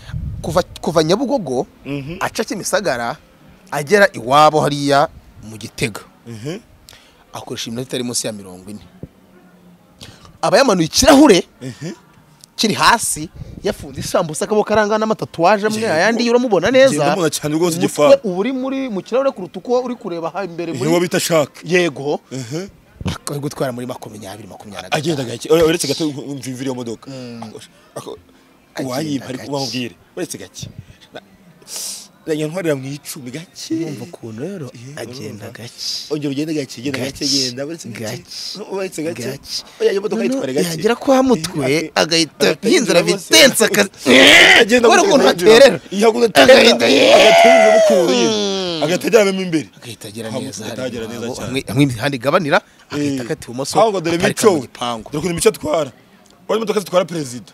kuva kuva nyabugogo Mhm. aca kimisagara agera iwabo hariya mu gitega ehe akoresha iminota itari munsi ya mirongo ine aba yamanuye ikirahure kiri hasi yafunze isambusa akaboko arangana n'amatatuwaje amwe ayandi uramubona neza ndamubona cyane rwose Umutwe igifaru. uba uri muri mu kirahure kuruta uko uri kureba aha imbere Ehe, uwo muri bita shaka yego ehe ari gutwara muri makumyabiri makumyabiri na agenda gake oya, uretse gato mvimvira iyo modoka Agenda uwayimpa ariko gake. ubamubwire uretse gake yantwarira mu icumi gake gatatu ukuntu rero agenda gake ongera ugende gake genda gake Gake. genda uretse gake Gake. uretse gake Gake. oya iyo modoka Noneho yitwara gake yagera kwa Mutwe, agahita yinjira bitense aka- agenda kubera ukuntu haterera. Agahita- agaterera agahita ajyanamo imbere agahita agera Kwa neza Mutwe hariya atagera neza iwabo, cyane. hamwe- hamwe imihanda igabanira agahita Eh. akata ibumoso ahubwo dore akarika mu mico gipangu dore ukuntu mico atwara urabona imodoka zitwara perezida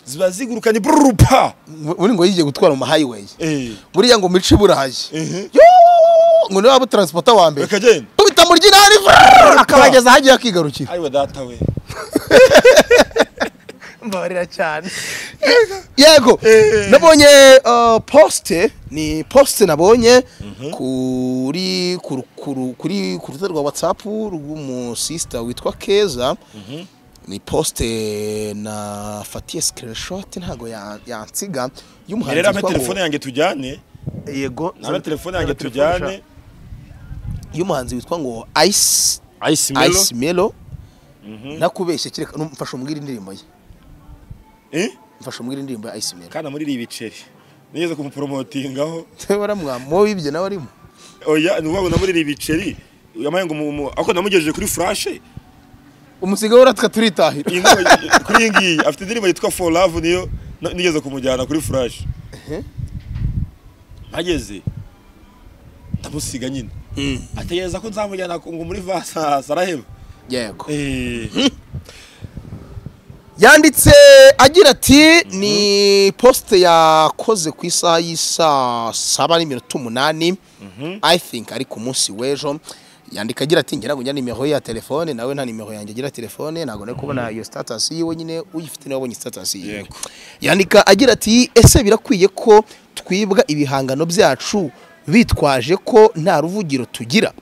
ziba ziguruka ni bururupa uri ngo yigiye gutwara mu mahayiweyi Eh. buriya ngo mice burahaye Ehe. Yoo! ngo niwe waba utaransipota wa mbere Bakagenda. tubita mu ry'inari vrrr, akabageza ahagiye akigarukira ariwe data we mbabarira cyane yego nabonye uh, posite ni posite nabonye kuri kuri kuri kuri ku rukuta rwa whatsapp rw'umusista witwa keza ni posite nafatiye screenshot ntabwo ya- rero yansiga ampe y'umuhanzi telefone witwa yanjye tujyane ngo- yego ampe telefone yanjye telefone sha. tujyane y'umuhanzi witwa ngo ice ice melo ice melo nakubeshye kereka nu- mfasha umbwire indirimbo ye eh mfasha umbwire indirimbo ya ice melo kana muri ibi biceri nigeze kumuporomotingaho waramwamo wibye nawe arimo oya ni ubabona muri ibi biceri yamaye ngo mu- mu- ako namugejeje kuri furashe umusigaye uratwa turitahira iyi ngo- kuri iyi ngiyi afite indirimbo yitwa for love niyo na- nigeze kumujyana kuri furashe mpageze ndamusiga nyine ategereza ko nzamujyana ku- ngo muri vasa araheba yego Eh, yanditse agira ati ni posite yakoze ku isaha y'isaa saba n'iminota umunani i think ari ku munsi w'ejo yandika agira ati ngira ngo njya nimero ye ya telefone nawe nta nimero yanjye agira telefone ntabwo nari kubona iyo status yiwe nyine uyifite niwe wabonye status yiwe Yego. yandika agira ati ese birakwiye ko twibwa ibihangano byacu bitwaje ko nta ruvugiro tugira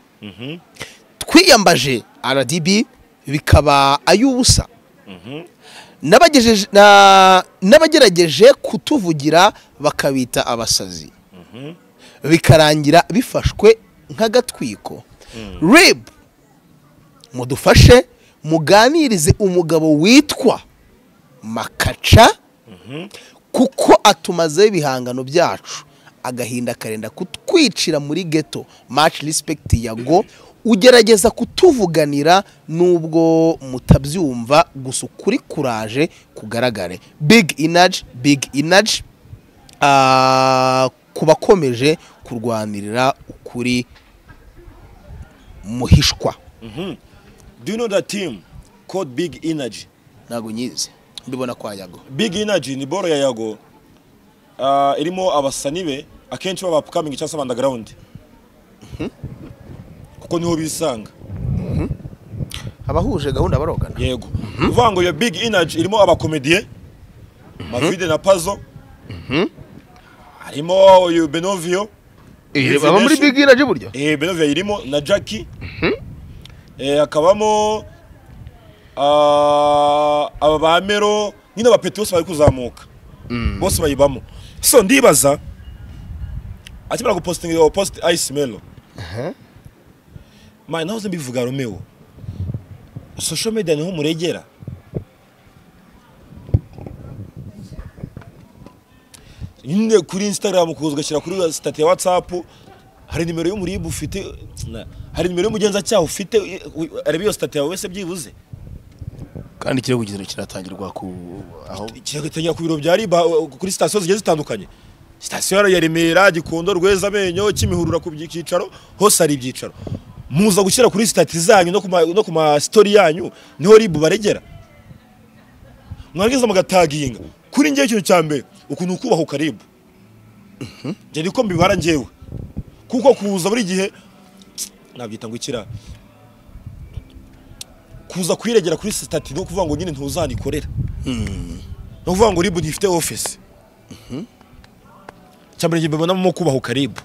twiyambaje rdb bikaba ay'ubusa N'abagejeje- na- n'abagerageje kutuvugira bakabita abasazi bikarangira bifashwe nk'agatwiko rib mudufashe muganirize umugabo witwa makaca kuko atumazeho ibihangano byacu agahinda karenda kutwicira muri geto maci rispekiti yago ugerageza kutuvuganira nubwo mutabyumva gusa ukuri kuraje kugaragare big inaji big inaji ku bakomeje kurwanirira ukuri muhishwa do you know that team called big energy ntabwo nyizi mbibona kwa yago big energy ni boro ya yago Ah, irimo abasani be akenshi baba upcoming cyangwa se underground kuko niho bisanga abahuje gahunda barogana yego uvuga ngo iyo big energy irimo abakomediye mavide na pazo harimo uyu benovio Eh, baba muri big energy burya eh benovio irimo na jackie eh hakabamo ah, aba ba mero nyine aba peti bose bari kuzamuka bose bayibamo so ndibaza akimara gupostinga iyo post ice melo mani nahoze mbivuga romeo social media niho muregera nyine kuri instagram kuza ugashyira kuri sitati ya whatsapp hari nimero y'umuribu ufite na- hari nimero y'umugenzacyaha ufite u- u- areba iyo sitati yawe wese byibuze kandi ikirego kizira kiratangirwa ku aho kigatangira ku biro bya riba u- kuri sitasiyo zigiye zitandukanye sitasiyo ya remera gikondo rweza amenyo kimihurura ku byicaro hose hari ibyicaro muza gushyira kuri sitati zanyu no ku ma- no ku masitori yanyu niho ribu baregera mwarangiza mugataginga kuri ngewe ikintu cya mbere ukuntu kubaha ukaribu njye niko mbibara ngewe kuko kuza buri gihe nabyita ngo ikirara kuza kuyiregera kuri sitati no kuvuga ngo nyine ntuzanikorera ni ukuvuga ngo ribu ntifite ofisi cyambere ngiye mbibonamo kubaha ukaribu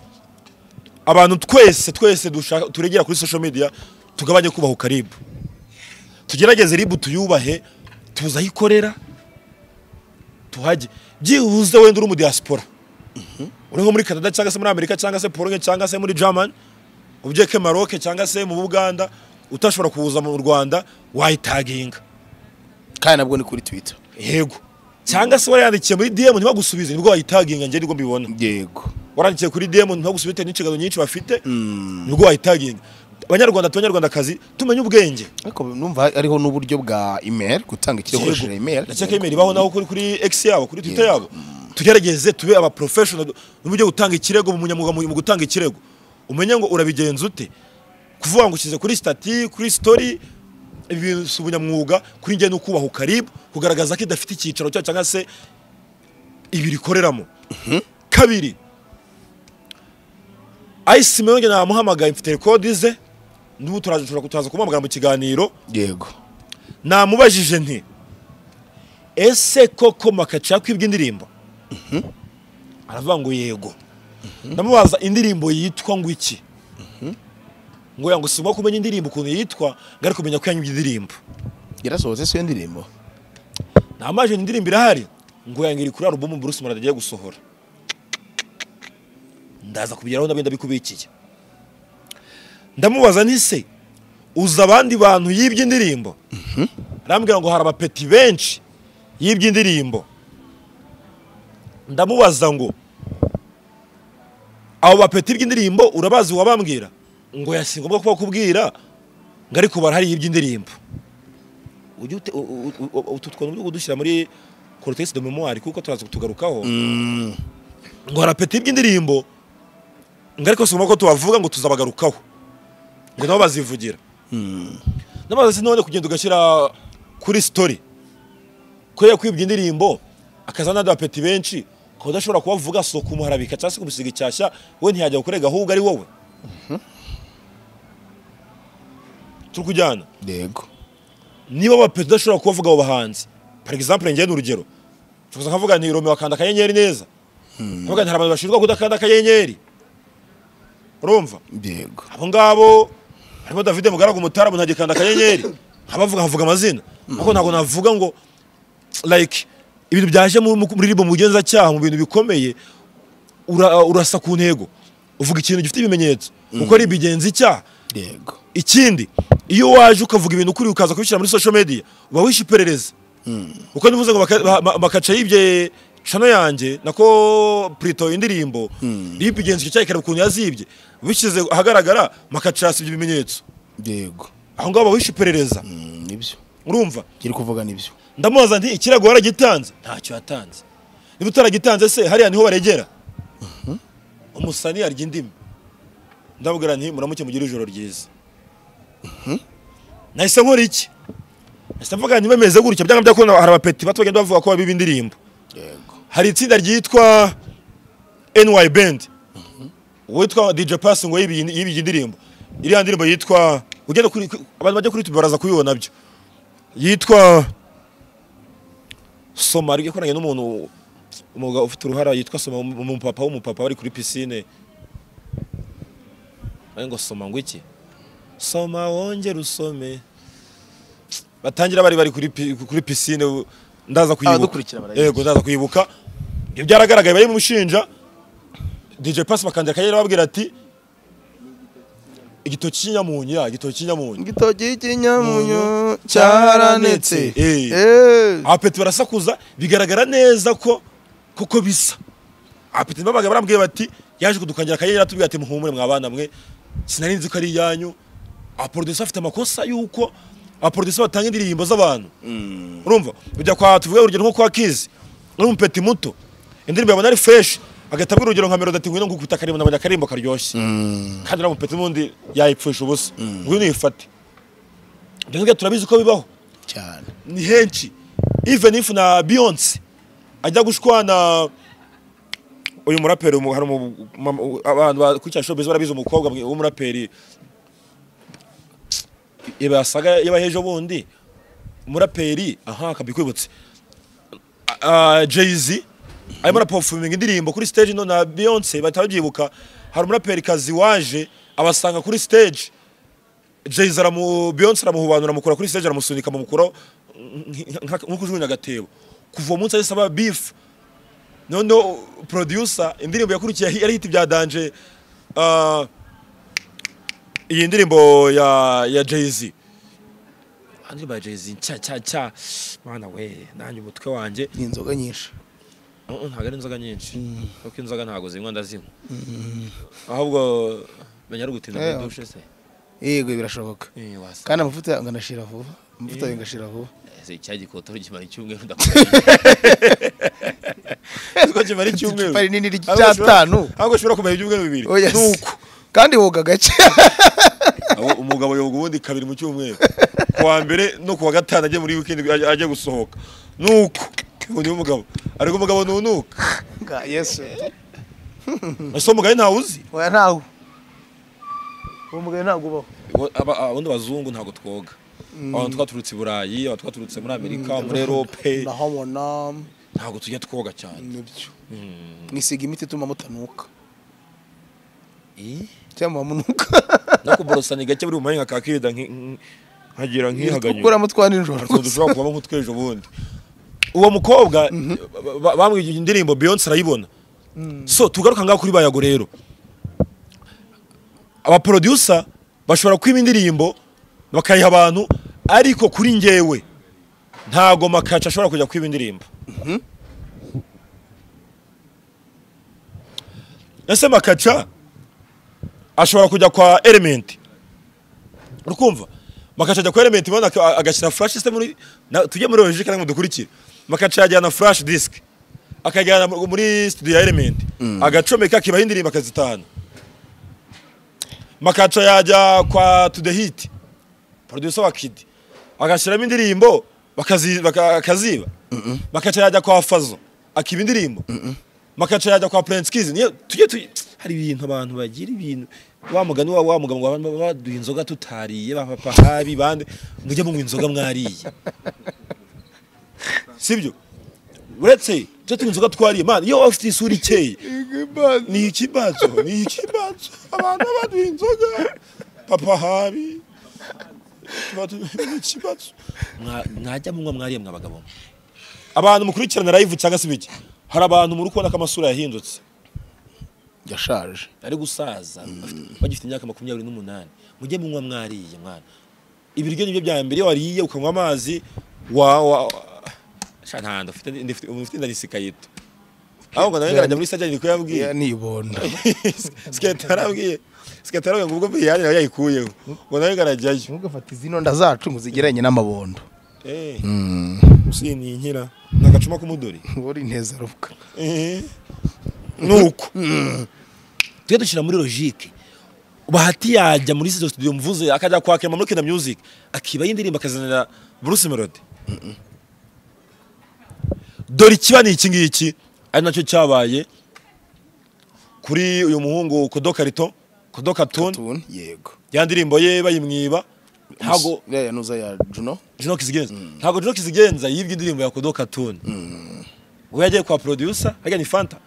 abantu twese twese dushaka turegera kuri social media tugabanye kubaha ukaribu tugerageze ribu tuyubahe tuze aho ikorera tuhajye byibuze wenda uri mu diaspora uri nko muri canada cyangwa se muri amerika cyangwa se pologne cyangwa se muri german ubyeke maroke cyangwa se mu buganda utashobora kuza mu rwanda wayitaginga kandi nabwo ni kuri twitter yego cyangwa se warayandikiye muri DM ntibagusubize nibwo wayitaginga njye nibwo mbibona yego warandikiye kuri DM ntibagusubize bitewe n'inshingano nyinshi bafite nibwo wayitaginga abanyarwanda abanyarwandakazi tumenye ubwenge ariko numva hariho n'uburyo bwa email gutanga ikirego Yego. ukoresheje email ndakeka email ibaho naho kuri kuri X yabo kuri Twitter yabo tugerageze tube aba professional n'uburyo gutanga ikirego mu munyamwuga mu mu gutanga ikirego umenye ngo urabigenza ute kuvuga ngo ushyize kuri stati kuri story ibi bintu si ubunyamwuga kuri njye n'ukubaha ukaribu kugaragaza ko idafite icyicaro cyayo cyangwa se ibiri ikoreramo kabiri ayisi mero njye namuhamagaye mfite rekodi ze n'ubu turaza turaza kumuhamagara mu kiganiro yego namubajije nti ese koko makaci yakwibwa indirimbo aravuga ngo yego ndamubaza indirimbo yitwa ngo iki ngo yangu si ngombwa kumenya indirimbo ukuntu yitwa ngo ari kumenya ko yanyibye indirimbo yarasohotse siyo ndirimbo namaje indirimbo irahari ngo yangu iri kuri alubumu Bruce Melody agiye gusohora ndaza kubigeraho ndabyo ndabikubikiye ndamubaza nti se uzi abandi bantu yibye indirimbo arambwira ngo hari abapeti benshi yibye indirimbo ndamubaza ngo abo bapeti bw'indirimbo urabazi wabambwira ngo yasi ngombwa kuba kubwira ngo ariko barahari yibye indirimbo ujye ute- u- u- u- u- utu twuntu byo kudushyira muri cortex de memoire kuko turaza kutugarukaho ngo hari apeti bw'indirimbo ngo ariko si ngombwa ko tubavuga ngo tuzabagarukaho ngo nabo bazivugira n'amazi si none kugenda ugashyira kuri story kubera kwibwa indirimbo akaza n'andi bapeti benshi ukaba udashobora kubavuga si ukumuharabika cyangwa se kumusiga icyashya we ntiyajya gukorega ahubwo ari wowe turi kujyana yego niba abapeti udashobora kubavuga abo bahanzi par exemple njyewe ni urugero tukuza nkavuga nti romeo akanda akanyenyeri neza nkavuga nti hari abantu bashinjwa kudakanda akanyenyeri urumva yego abo ngabo harimo david mugaragu mutaramu ntagikanda akanyenyeri nkabavuga nkavuga amazina ariko ntabwo navuga ngo like ibintu byaje mu- mu- muri ribo mu bugenzacyaha mu bintu bikomeye ura- urasa ku ntego uvuga ikintu gifite ibimenyetso kuko ari ibigenza icyaha yego ikindi iyo waje ukavuga ibintu kuri ukaza kubishyira muri social media uba wishe iperereza uko nivuze ngo baka- ba- ba- bakaca yibye cano yanjye nako Prito indirimbo yibye igenzi icyo cyareka ukuntu yazibye bishyize ahagaragara makaca yasibye ibimenyetso yego aho ngaho uba wishe iperereza Mm, nibyo urumva kiri kuvuga nibyo ndamubaza nti ikirego waragitanze ntacyo yatanze niba utaragitanze se hariya niho baregera umusani yarya indimi ndabwira nti muramuke mugire ijoro ryiza nahise nkora iki nahise mvuga nti bameze gutya byanga byakunda hari abapeti bato bagenda bavuga ko babiba indirimbo yego hari itsinda ryitwa NY Band witwa DJ Pass ngo yibiye yibiye indirimbo iriya ndirimbo yitwa ugenda kuri ku- abantu bajya kuri YouTube baraza kuyibona byo yitwa Somari yakoranye n'umuntu umugabo ufite uruhara yitwa soma umupapa w'umupapa bari kuri pisine ari ngo soma ngo iki soma wongere usome batangira bari bari kuri pi- kuri pisine u- ndaza kuyibuka Abadukurikira barayizi. yego ndaza kuyibuka ntibyaragaragaye bari mushinja DJ Pass bakandira akagera babwira ati igitoki cy'inyamunyu ya igitoki cy'inyamunyu igitoki cy'inyamunyo cyaranetse Eh. Eh. abapeti barasakuza bigaragara neza ko kuko bisa abapeti babaga barambwiye bati yaje kudukangira akayera tubwira ati muhumure mwabana mwe sinari nzi ko ari iyanyu abaproducer afite amakosa yuko abaproducer batanga indirimbo z'abantu urumva ujya kwa tuvuge urugero nko kwa kizi uri umupeti muto indirimbo yabona ari fresh agahita abwira urugero nka melody ati ngwino ngukubita akarimbo nabonye akarimbo karyoshye kandi uriya mupeti n'undi yayipfusha ubusa ngwino uyifate ibyo ngibyo turabizi ko bibaho cyane ni henshi even if na Beyonce ajya gushwana uyu muraperi umu- hari umu- mama- abantu bakurikirana showbiz barabizi umukobwa mwi- w'umuraperi iba yasaga yaba hejo bundi umuraperi aha akabikwibutse Jay-Z arimo araperforminga indirimbo kuri stage no na Beyonce bahita babyibuka hari umuraperi kazi waje abasanga kuri stage Jay-Z aramu Beyonce aramuhubanura amukura kuri stage aramusunika amukura nk'uko ujugunya agatebo kuva uwo munsi ahise aba beef noneho producer indirimbo yakurikiye yari hiti bya danje ah, iyi ndirimbo ya ya Jay-Z indirimbo ya Jay-Z cya cya cya mwana we nanjye umutwe wanjye ni inzoga nyinshi Uh-uh, ntabwo ari inzoga nyinshi kuko inzoga ntabwo zinywa ndazinywa ahubwo menya ari ugutinda Eh, muri dushe se yego birashoboka Eh, wasanga kandi amavuta yanjye ngashira vuba amavuta yanjye ngashira vuba ese icyagikoto gimara icyumweru ndakugira ko kimara icyumweru icupa rinini Ahubwo ushobora- ry'icyatanu ahubwo ushobora kumara ibyumweru bibiri Oya, si. nuko kandi woga gake Abo umugabo yoga ubundi kabiri mu cyumweru ku wa mbere no ku wa gatanu ajya muri weekend ajya- ajya gusohoka nuko ubu niwe umugabo ariko umugabo nunuka Nga- yesu ese uwo mugabo ntawe uzi oya ntawe uwo mugabo ntabwo ubaho Ngo aba- ababundi abazungu ntabwo twoga abantu twaturutse i burayi abantu twaturutse muri amerika muri erope ndahabona ntabwo tujya twoga cyane nibyo mwisiga imiti ituma mutanuka cyangwa munuka no kuborosa ni gake buri mu manywa kakirida nkagira nkihaganyura ukuramo twa nijoro ukuntu dushobora kuvamo nk'utwejo bundi uwo mukobwa ba- ba- bamwigiye indirimbo Beyonce arayibona so tugaruka ngaho kuri bayago rero abaproducer bashobora kwiba indirimbo bakayiha abantu ariko kuri njyewe ntago makaca ashobora kujya kwiba indirimbo ese makaca ashobora kujya kwa element urukumva makaca ajya kwa element ubundi aka- agashyira flash system muri na- tujye muri logic kandi mudukurikire makaca yajyana flash disk akajyana mu- muri studio ya element agacomeka akibaho indirimbo akazitahana makaca yajya kwa to the hit producer wa kid agashyiramo indirimbo bakazi- baka- akaziba makaca yajya kwa fazo akiba indirimbo makaca yajya kwa Prince Kids niyo tujye tujye hari ibintu abantu bagira ibintu wa mugani wa wa mugabo wa ba- baduha inzoga tutariye ba papa habi bande mujye munywa inzoga mwariye sibyo uretse tujye tunywa inzoga twariye man iyo ufite isura ikeye ni ikibazo ni ikibazo abantu baduha inzoga papa habi baduha- ni ikibazo Mwa- mwajya munywa mwariye mwa bagabo mwe abantu mukurikirana live cyangwa se ibiki hari abantu muri kubona ko amasura yahindutse yashaje ari gusaza afite- bagifite imyaka makumyabiri n'umunani mujye munywa mwariye mwana ibiryo nibyo bya mbere iyo wariye ukanywa amazi wa wa sha nta nda ufite ndifite ufite inda nisikayito ahubwo nawe ngarajya muri sajya niko yabwiye nibonda sikete yarabwiye sikete yarabwiye ngo ubwo biyane nawe yayikuyeho ngo nawe ngarajyayo ntugafate izi nonda zacu ngo uzigereranye n'amabondo eh usiniye inkira n'agacuma k'umudori uba uri neza rubuga nuko tujye dushyira muri logique bahati yajya muri izo studio mvuze akajya kwa Clement muri Kina Music akiba y'indirimbo akazanira Bruce Melody dore ikiba ni iki ngiki ari nacyo cyabaye kuri uyu muhungu Kodoka Rito Kodoka Tune tubona yego ya ndirimbo ye bayimwiba ntago iriya ya nuza ya juno Juno Kizigenza ntago Juno Kizigenza yibwe indirimbo ya Kodoka Tune ubwo yagiye kwa producer harya ni fanta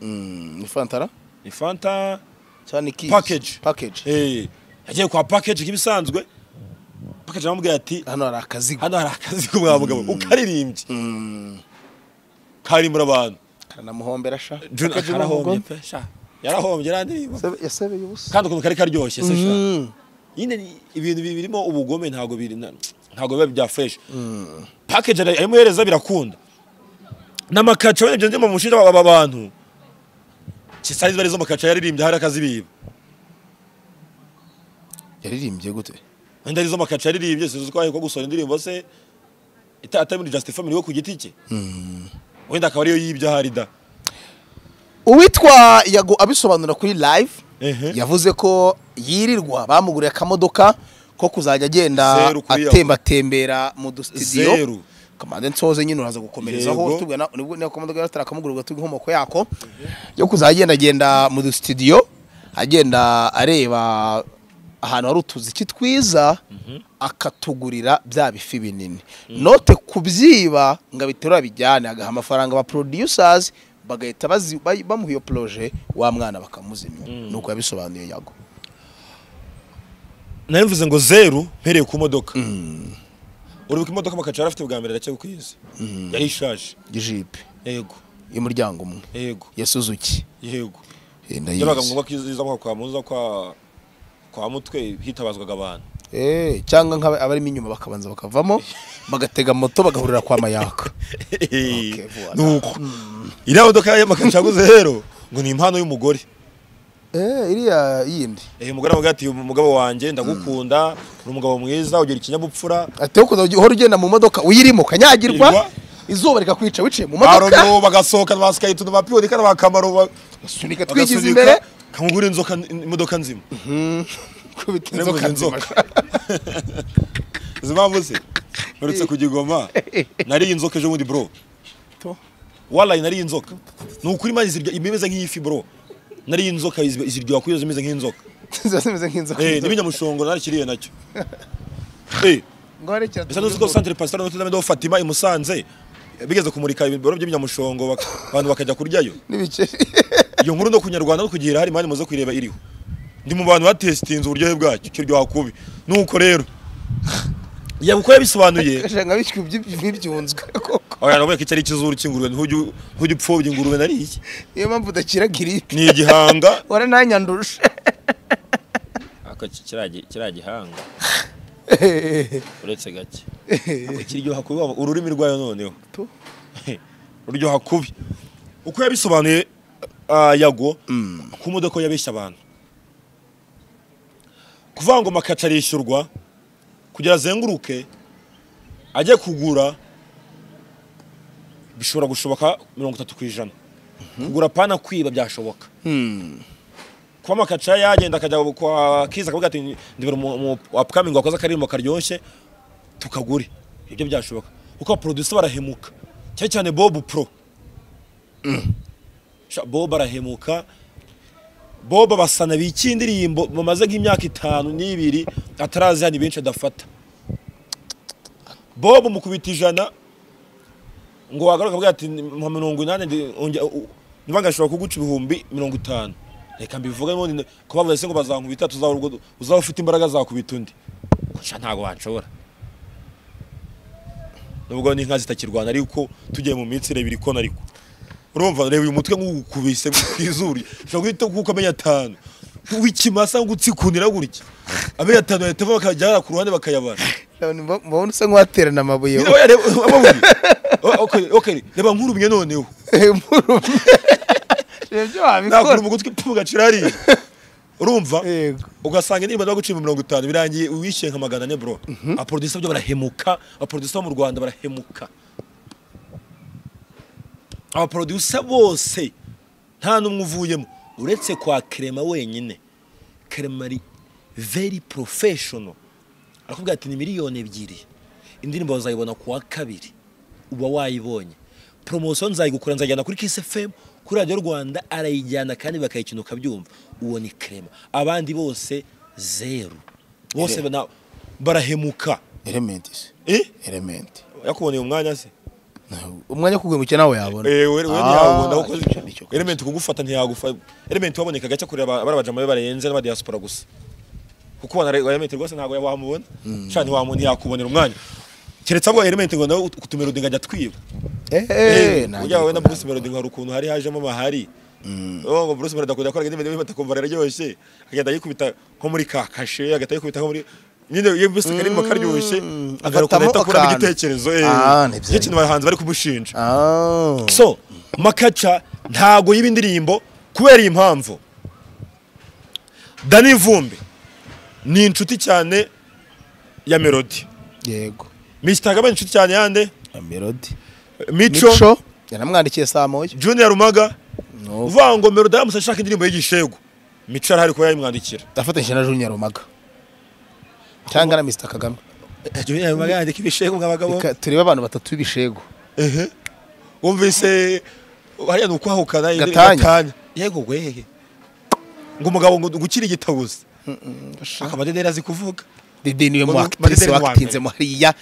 ni fantara ni fanta cyane kizi Package. package eh yagiye kwa package nk'ibisanzwe package aramubwira ati hano hari akazigo hano hari akazi k'umwamugabo ukaririmbye karimbura abantu karanamuhombera sha Jun Package akarahombye n'ubugome. pe sha yarahombye yarandirimba Sebe- yasebeye ubusa kandi ukuntu kari karyoshye se sha nyine ni- ibintu bi- birimo ubugome ntabwo biri na- ntabwo biba bya fresh package ara- aramuhereza birakunda n'amakaca wenda byo mu mushinga aba bantu kisari bari zo makaca yaririmbye hari akazibiba yaririmbye gute wenda arizo makaca yaririmbye sinzi ko ko gusohora indirimbo se ita- atari muri Just Family we ku giti cye wenda akaba ariyo yibye ahari da uwitwa yago abisobanura kuri live Ehe. yavuze ko yirirwa bamuguriye akamodoka ko kuzajya agenda Zeru kuri Yago. atembatembera mu dusitidiyo Zeru. kamande nsoze nyine uraza gukomerezaho Yego. tubwira nibwo niyo kamodoka yari ataramugurwa tubwira inkomoko yako yo kuzajya agenda agenda mu dusitidiyo agenda areba ahantu hari utuziki twiza akatugurira bya bifi binini note kubyiba ngo abiterura bijyane agaha amafaranga aba producers bagahita bazi- bay- bamuha iyo proje wa mwana bakamuzimya nuko yabisobanuye yago nari mvuze ngo zeru mpereye ku modoka uribuka imodoka makaca yari afite bwa mbere aracye ku isi yari ishaje ijipe yego y'umuryango umwe yego ya suzuki yego Eh, byabaga ndayizi. ngombwa ko iza kwa kwa muza kwa kwa mutwe hitabazwaga abantu Eh, cyangwa nk'aba- abarimo inyuma bakabanza bakavamo bagatega moto bagahurira kwa mayaka voilà. nuko iriya modoka ya makaca yaguze rero ngo ni impano y'umugore Eh, iriya yindi Eh, umugore aramubwira ati umugabo wanjye ndagukunda uri umugabo mwiza ugira ikinyabupfura ati wo kuzajya uhora ugenda mu modoka uyirimo ukanyagirwa Irwa. izuba rikakwica wiciye mu modoka barogo bagasohokana ba sikayituno ba piyodika n'abakamaro sunika twigize imbere kamugura inzoka imodoka nzima kubita Nzoka, inzoka nzima nzoka. izi mpamvu se uretse kugigoma nariye inzoka ejo bundi bro To. warayi nariye inzoka ni ukuri mazi zirya imeze nk'ifi bro nariye inzoka izi- ziryoha kuyo zimeze nk'inzoka ziba zimeze nk'inzoka eh n'ibinyamushongo narakiriye nacyo eh ngo harekera Ese nuzi ko Centre Pastoral Notre Dame de Fatima i Musanze bigeze kumurika ibiro by'ibinyamushongo bak- abantu bakajya kuryayo n'ibiceri iyo nkuru no kunyarwanda no kugira hari mani muze kuyireba iriho ndi mu bantu batesitinze uburyohe bwacyo kiryoha kubi nuko rero yaba uko yabisobanuye ashaka nka bishywe by'ibyunzwe koko abantu bavuga ko iki ari ikizuru cy'ingurube ntujye u- ntujye upfobya ingurube nariye niyo mpamvu udakira giripe ni igihanga wara ntanyandushe ako kiriya gihanga uretse gake kiryoha kubi waba- ururimi rwayo noneho Tu. ruryoha kubi uko yabisobanuye ah, yago ku modoka yabeshya abantu kuvuga ngo makaca arishyurwa kugira azenguruke ajye kugura bishobora gushoboka mirongo itatu ku ijana kugura pana kwiba byashoboka kuba makaca yagenda akajya kwa kiza akavuga ati ndibera umu- umu upcoming wakoze akaririmbo karyoshye tukagure ibyo byashoboka kuko abaproducer barahemuka cyane cyane bob pro Sha- bob arahemuka bob abasana biki indirimbo bamaze nk'imyaka itanu n'ibiri atarazi hano benshi adafata bob mukubita ijana ngo wagaruka avuga ati nka mirongo inani ndi- onge- u- niba ngashobora kuguca ibihumbi mirongo itanu reka mbivuge none ko bavuze se ngo bazankubita tuzaba urwo- uzaba ufite imbaraga zakubita undi sha ntabwo wanshobora nubwo n'inka zitakirwana ariko tugiye mu minsi reba irikona ariko urumva reba uyu mutwe nk'ugukubise ku izuru ushobora guhita kuko amenya atanu w'ikimasa ngo utsikunira gutya amenya atanu bahita bakajya ku ruhande bakayabara mbabona usa nk'uwaterana amabuye nyine oya, reba- amabuye. O- okay, okay, reba nkurumye noneho reba ibyo nakura wabikora umugutwi pfu gacira hariya urumva Yego. ugasanga indirimbo zo gucima mirongo itanu birangiye wishyuye nka magana ane bro abaproducer byo barahemuka abaproducer bo mu rwanda barahemuka abaproducer bose nta n'umwe uvuyemo uretse kwa kerema wenyine kerema ari very professional arakubwira ati ni miliyoni ebyiri indirimbo bazayibona ku wa kabiri uba wayibonye poromosiyo nzayigukora nzajyana kuri kisi femu kuri radiyo rwanda arayijyana kandi bakayikina ukabyumva uwo ni kerema abandi bose zeru bose bana- barahemuka elementi se Eh? elementi yakuboneye umwanya se umwanya ukugumukira nawe yabona Eh, we- we Ah, ntiyabona kuko nicyo- nicyo- element kugufata ntiyagufata element waboneka gace kuri aba- abari abajama be barenze n'abadiaspora gusa kuko wana element rwose ntabwo wamubona cyane wamubona yakubonera umwanya keretse abwo element ngo nawe ut- utumira udinga ajya twiba eee ujya wowe na Bruce Melody ngo hari ukuntu hari hajemo amahari Oh, ngo Bruce Melody akunda akora ibintu bimwe atakumva raryoshye akagenda yikubita nko muri ka kashe agahita yikubita nko muri nyine iyo Bruce karimo karyoshye akara ukuntu afatamo ahita akuramo akantu. igitekerezo eh. Ah, Nicyo ntibyari- kintu abahanzi bari kumushinja Ah. so makaca ntago yiba indirimbo kubera iyi mpamvu dani vumbi ni inshuti cyane ya melody yego misitaka ni inshuti cyane yande melody mico, mico yanamwandikiye saa moya junior rumaga No. uvuga ngo melody aramutse ashaka indirimbo y'igishegu mico arahari kuba yayimwandikira afatanyije na junior rumaga cyangwa na mr kagame junior rumaga yandika ibishegu nk'abagabo Reka turebe abantu batatu b'ibishegu wumvise hariya ni ukwahukana indi- Gatanya. yego wehe ngo umugabo ngo gukira igitabuzi akaba ari nera azi kuvuga dede niwe mu Mu- actrice Madede ni wakitinze uwa mu hariya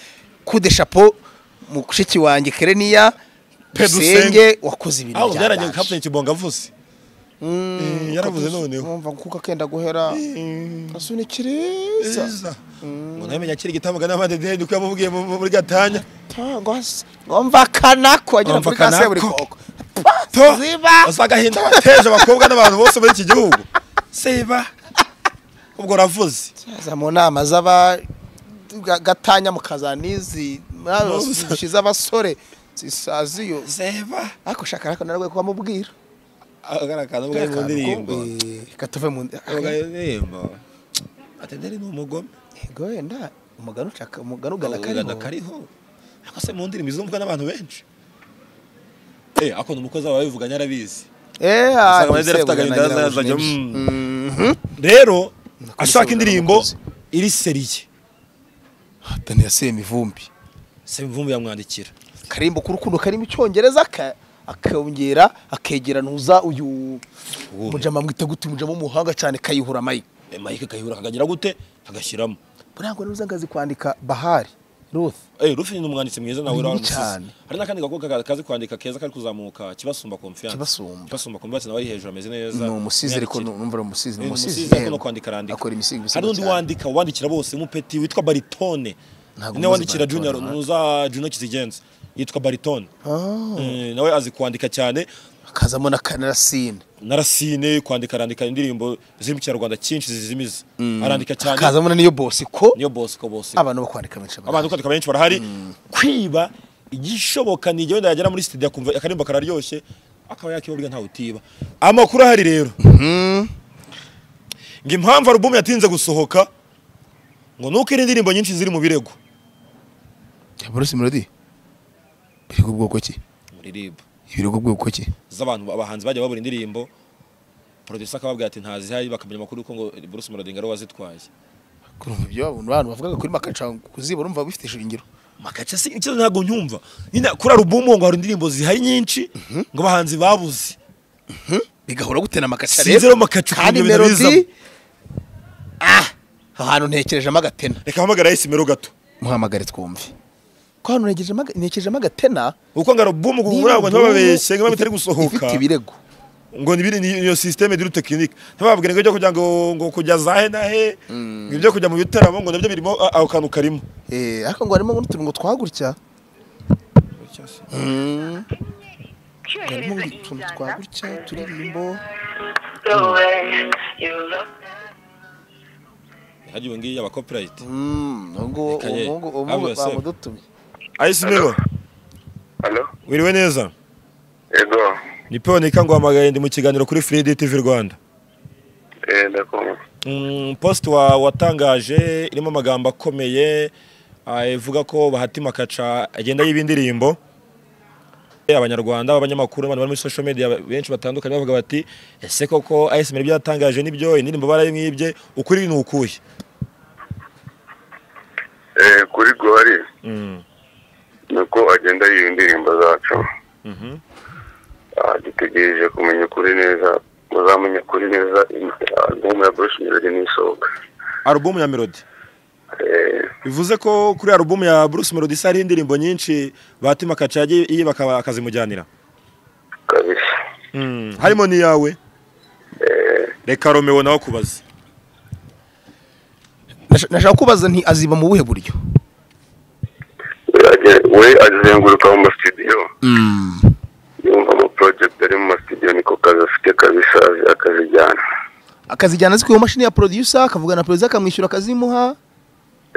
kude chapeau mushiki wanjye kereniya Pedro dusenge Senge. wakoze ibintu aho byaranye byaganje. kapiteni kibonga avuze Eh, yaravuze noneho Wumva kuko akenda guhera asunikiriza ngo nawe menya akiri gitambuka n'amadedeni niko yamuvugiye mu- mu- muri gatanya ngomva kanako agera Ngomva muri kase buri kanako. koko to Ziba. uzagahinda wateje abakobwa n'abantu bose muri iki gihugu siba ubwo ravuze aza mu nama z'aba ga- gatanya mukazanizi dushize abasore zisaziyo siba ariko shaka ariko narwo ko amubwira agaragaza ubwo ari mu ndirimbo katuve mu ndi- ubwo ari mu ndirimbo atenderi ni umugome Yego wenda umugani ucaka umugani ugana ugana kariho kariho ariko se mu ndirimbo izumvwa n'abantu benshi eh akunda umukozi wawe bivuganya arabizi eh Usanga ah, amazina afite agahinda ngira ngo azajya, ni byinshi. rero Nakubise ashaka urugero indirimbo n'umukozi. iri seriye Hatani yaseye imivumbi sevumbi yamwandikira karimbo k'urukundo karimo icyongereza aka- akongera akegerantuza uyu mujama mwita gute umujama w'umuhanga cyane kayihura mayi Eh, mike kayihura akagira gute agashyiramo burangwa n'uza ngazi kwandika bahari ruth Eh, Rufi ni umwanditsi mwiza nawe Munini uramusize. cyane. Hari n'akandi gakobwa ka- kazi kwandika keza kari kuzamuka kibasumba confiance. Kibasumba. Kibasumba confiance nawe ari hejuru ameze neza. ni umusizi ariko Myandikire. numva ari umusizi ni Eh, ni umusizi umusizi ariko no yego. kwandika arandika. akora imisigo Hari undi wandika wandikira bose umupeti witwa baritone. Ntabwo Ni muzi wandikira baritone, junior right? nuza junior kizigenza yitwa baritone. Eh, nawe azi kwandika cyane akazamo na kanarasine narasine kwandika arandika indirimbo ziri mu kinyarwanda cyinshi zizimiza arandika cyane akazamo na niyo bosi ko niyo bosco bosco abantu bo kwandika benshi abantu kwandika benshi barahari kwiba igishoboka ni igihe wenda yagera muri studio akumva akaririmbo kararyoshye akaba yakibabwira ntawe utiba amakuru ahari rero ngo impamvu alubumu yatinze gusohoka ngo nuko iri ndirimbo nyinshi ziri mu birego bruce melody biri ku bwoko ki muri rib biri ku bwoko ki z'abantu abahanzi bagiye babura indirimbo producer akababwira ati ntazihari bakamenya amakuru yuko ngo Bruce Melody ngo ari we wazitwaye kurumva ibyo abantu abantu bavugaga kuri makaca kuziba urumva bifite ishingiro makaca si ikibazo ntabwo nyumva nyine kuri alubumu ngo hari indirimbo zihari nyinshi ngo abahanzi babuze bigahora gute na makaca Sinzi rero makaca ukuntu kandi ibintu bizamo. melody ah aho hantu ntekerejemo agatena reka hamagara yayisimero gato muhamagare twumve ko hano ntekerejemo aga- ntekerejemo agatena uko ngo alubumu niba kugura ngo ubu ntibabeshye ngo bitari gusohoka ifite ibirego ngo nibiri niyo systeme duru technique ntibabwire ngo ibyo kujya ngo ngo kujya za he na he ngo ibyo kujya mu bitaramo ngo nabyo birimo a- aho kantu karimo eh ariko ngo harimo n'uturongo twagutya Mm. Ngo harimo utuntu twagutya turirimbo hagiye ngiye aba copyright Mm, ubwo Reka ye, ubwo have ubwo yourself. bamudutumye ayisimero halo wiriwe neza ego ni Peonika ngo hamagaye ndi mu kiganiro kuri Free Day TV Rwanda eh, ndakumva Mm, post wa watangaje irimo amagambo akomeye ah, ivuga ko Bahati Makaca agenda yiba indirimbo Eh, abanyarwanda abanyamakuru abantu bari muri social media benshi batandukanye bavuga bati ese koko ASMR byatangaje nibyo indirimbo barayimwibye ukuri ni ukuye Eh, kuri gori Mm. nuko agenda yiba indirimbo zacu Ah, dutegereje kumenya ukuri neza muzamenya ukuri neza album ya Bruce Melody nisohoka album ya Melody Eh, bivuze ko kuri alubumu ya Bruce Melody se hariho indirimbo nyinshi batima kacage iye bakaba akazimujyanira kabisa Mm, harimo n'iyawe reka romeo nawe kubaza Nasha- nashaka kubaza nti aziba mu buhe buryo we aje- we azenguruka mu masitidiyo yumva ama project ari mu masitidiyo niko kazi afite kabisa azi- akazijyana akazijyana azikuye mu mashini ya producer akavuga na producer akamwishyura akazimuha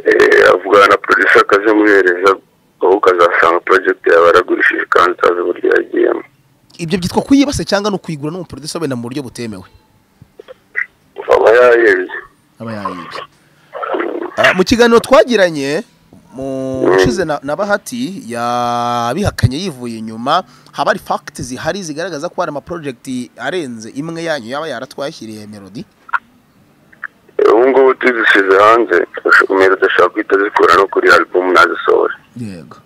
Eh, avugana na producer akazimuhereza aho ukazasanga project yawe yaragurishije kandi utazi uburyo yagiyemo ibyo byitwa kuyibase cyangwa ni ukuyigura n'umuproducer wenda mu buryo butemewe aba yayebye aba yayibye Ah, mu kiganiro twagiranye mu ushize na, na bahati yabihakanye yivuye inyuma haba hari fact zihari zigaragaza ko hari amaprojegiti arenze imwe yanyu yaba yaratwashyiriye melody Eh, ubu ngubu tuzisize hanze umero udashaka guhita zikura no kuri album nazisohora yego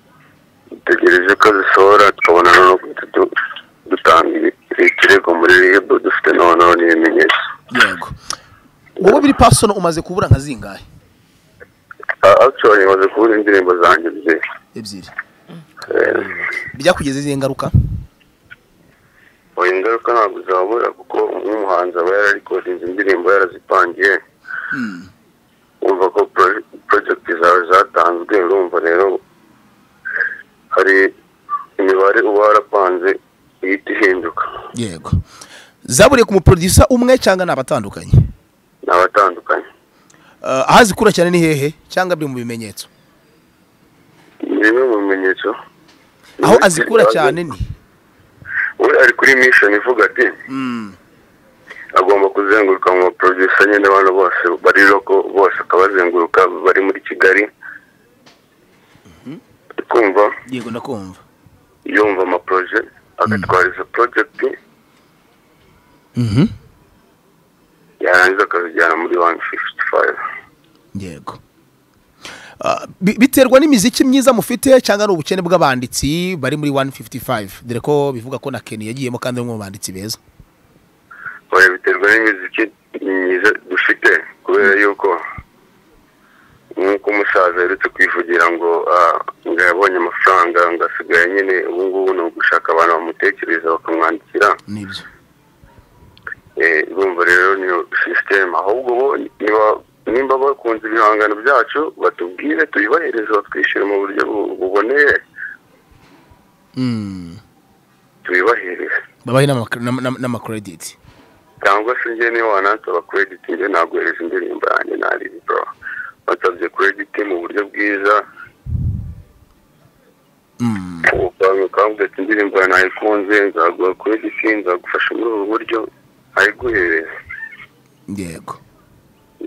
dutegereje ko zisohora tukabona no guhita du- dutanga ibi- ikirego muri ribu dufite noneho n'ibimenyetso yego wowe biri pasono umaze kubura nka zingahe Ah, actually maze kubura indirimbo zanjye ebyiri ebyiri Eh, byakugeze izihe ngaruka oya ingaruka ntabwo zabura kuko nk'umuhanzi aba yararikodinze indirimbo yarazipangiye wumva ko pro- project zawe zatanzwe urumva rero hari imibare uba warapanze ihita ihinduka yego zaburiye ku muproducer umwe cyangwa ni abatandukanye ni abatandukanye Ah, aho zikura cyane ni hehe cyangwa biri mu bimenyetso ni bimwe mu bimenyetso aho azikura cyane ni we ari kuri mission ivuga ati agomba kuzenguruka mu baproducer nyine abantu bose bari loko bose akabazenguruka bari muri kigali kumva yego ndakumva yumva amaproje agatwara izo project yarangiza akazijyana muri 155 yego Ah, bi- biterwa n'imiziki myiza mufite cyangwa ari ubukene bw'abanditsi bari muri 155 dore ko bivuga ko na Kenny yagiyemo kandi ari umwe mu banditsi beza oya biterwa n'imiziki myiza dufite kubera yuko nk'uko umusaza aherutse kwivugira ngo ah, ngo yabonye amafaranga ngo asigaye nyine ubu ngubu ni ugushaka abantu bamutekereza bakamwandikira nibyo Eh, urumva rero niyo sisiteme ahubwo bo niba- nimba bakunze ibihangano byacu batubwire tubibahereze batwishyure mu buryo bu- buboneye Mm, tubibahereze babahe n'ama- n'ama- n'ama- n'amakirediti cyangwa se njye niba wanansaba krediti njye naguhereza indirimbo yanjye naribi bro bansabye krediti mu buryo bwiza Mm, ukaba- ukavuga ati indirimbo yawe nayikunze nzaguha krediti nzagufasha muri ubu buryo ayiguhereza yego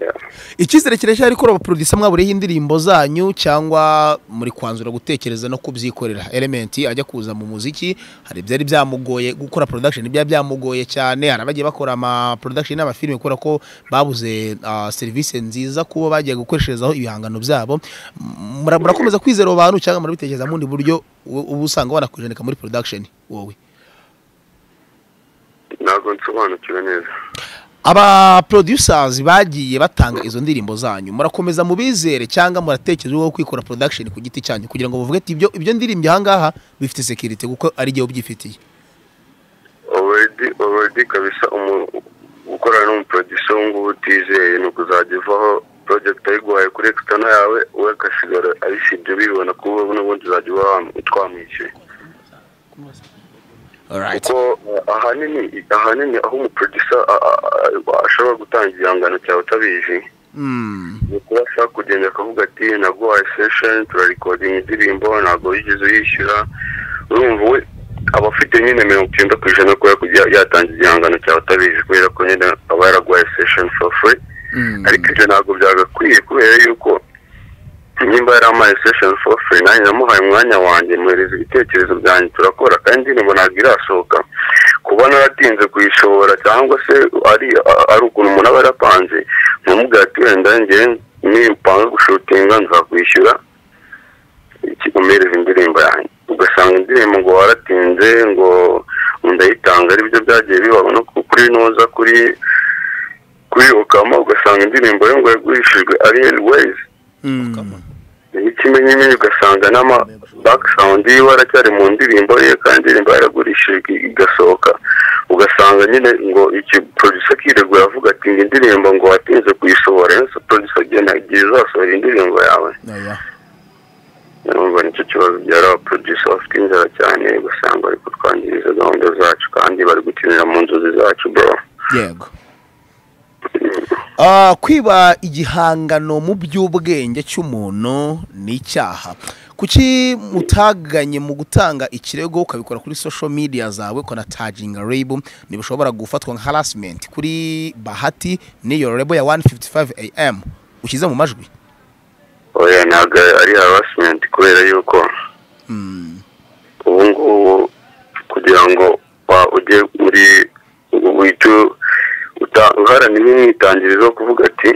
Yeah. icyizere kireshya ariko abaproducer mwaburiyeho indirimbo zanyu cyangwa muri kwanzura gutekereza no kubyikorera element ajya kuza mu muziki hari ibyari byamugoye gukora production ibyari byamugoye cyane hari abagiye bakora ama production n'amafilime kubera ko babuze ah, serivisi nziza kubo bagiye gukoresherezaho ibihangano byabo M- mura- murakomeza kwizera abo bantu cyangwa murabitekereza mu bundi buryo ubu ubu usanga wanakwijenika muri production wowe ntabwo nsobanukiwe neza aba producers bagiye batanga izo ndirimbo zanyu murakomeza mubizere cyangwa muratekereza uwo kwikora production ku giti cyanyu kugira ngo bavuge ati ibyo ibyo ndirimbo ahangaha bifite security kuko ari igihe ubyifitiye already already kabisa umu- gukorana n'umuproducer ubu ngubu utizeye ni ukuzajya uvaho project ayiguhaye kuri external yawe we agasigara abisibye bibona kuba n'ubundi uzajya uba wam- twamwishyuye kuko uh, ahanini ahanini aho umuproducer a- a- a- ashobora gutanga igihangano cyawe utabizi ni ukuba ashaka kugenda akavuga ati naguhaye session turarikodinga indirimbo ntabwo wigeze uyishyura urumva we aba afite nyine mirongo icyenda ku ijana ko yakujya- yatanze igihangano cyawe utabizi kubera ko nyine aba yaraguhaye session for free ariko ibyo ntabwo byagakwiye kubera yuko nimba yari amaye session for free nanjye namuhaye umwanya wanjye muhereza ibitekerezo byanjye turakora kandi indirimbo ntabwo irasohoka kuba naratinze kuyishobora cyangwa se ari a- ari ukuntu umuntu aba yarapanze ntumubwira ati wenda njye nimpanga gushutinga nzakwishyura kigumereza indirimbo yanjye ugasanga indirimbo ngo waratinze ngo ndayitanga aribyo byagiye bibaho no ku- kuri noza kuri kuri ukama ugasanga indirimbo yo ngo yagurishijwe ari heli weyizi n'ikimenyimenyi ugasanga n'ama bakisawundi yiwe aracyari mu ndirimbo ye kandi indirimbo yaragurishijwe igasohoka ugasanga nyine ngo iki producer akiregura avuga ati ngo indirimbo ngo watinze kuyisohora yose producer agenda igihe uzasohora indirimbo yawe urumva nicyo kibazo byari abaproducer bafite inzara cyane ugasanga bari kutwangiriza gahunda zacu kandi bari gukinira mu nzozi zacu bro yego Ah, kwiba igihangano mu by'ubwenge cy'umuntu ni icyaha kuki mutaganye mu gutanga ikirego ukabikora kuri social media zawe ukora taginga label ntibishobora gufatwa nka harassment kuri bahati n'iyo label ya 155 am ushyize mu majwi oya ntabwo ari harassment kubera yuko ubu ngubu kugira ngo wa- ujye muri wicyo uharanira umwitangirizo wo kuvuga ati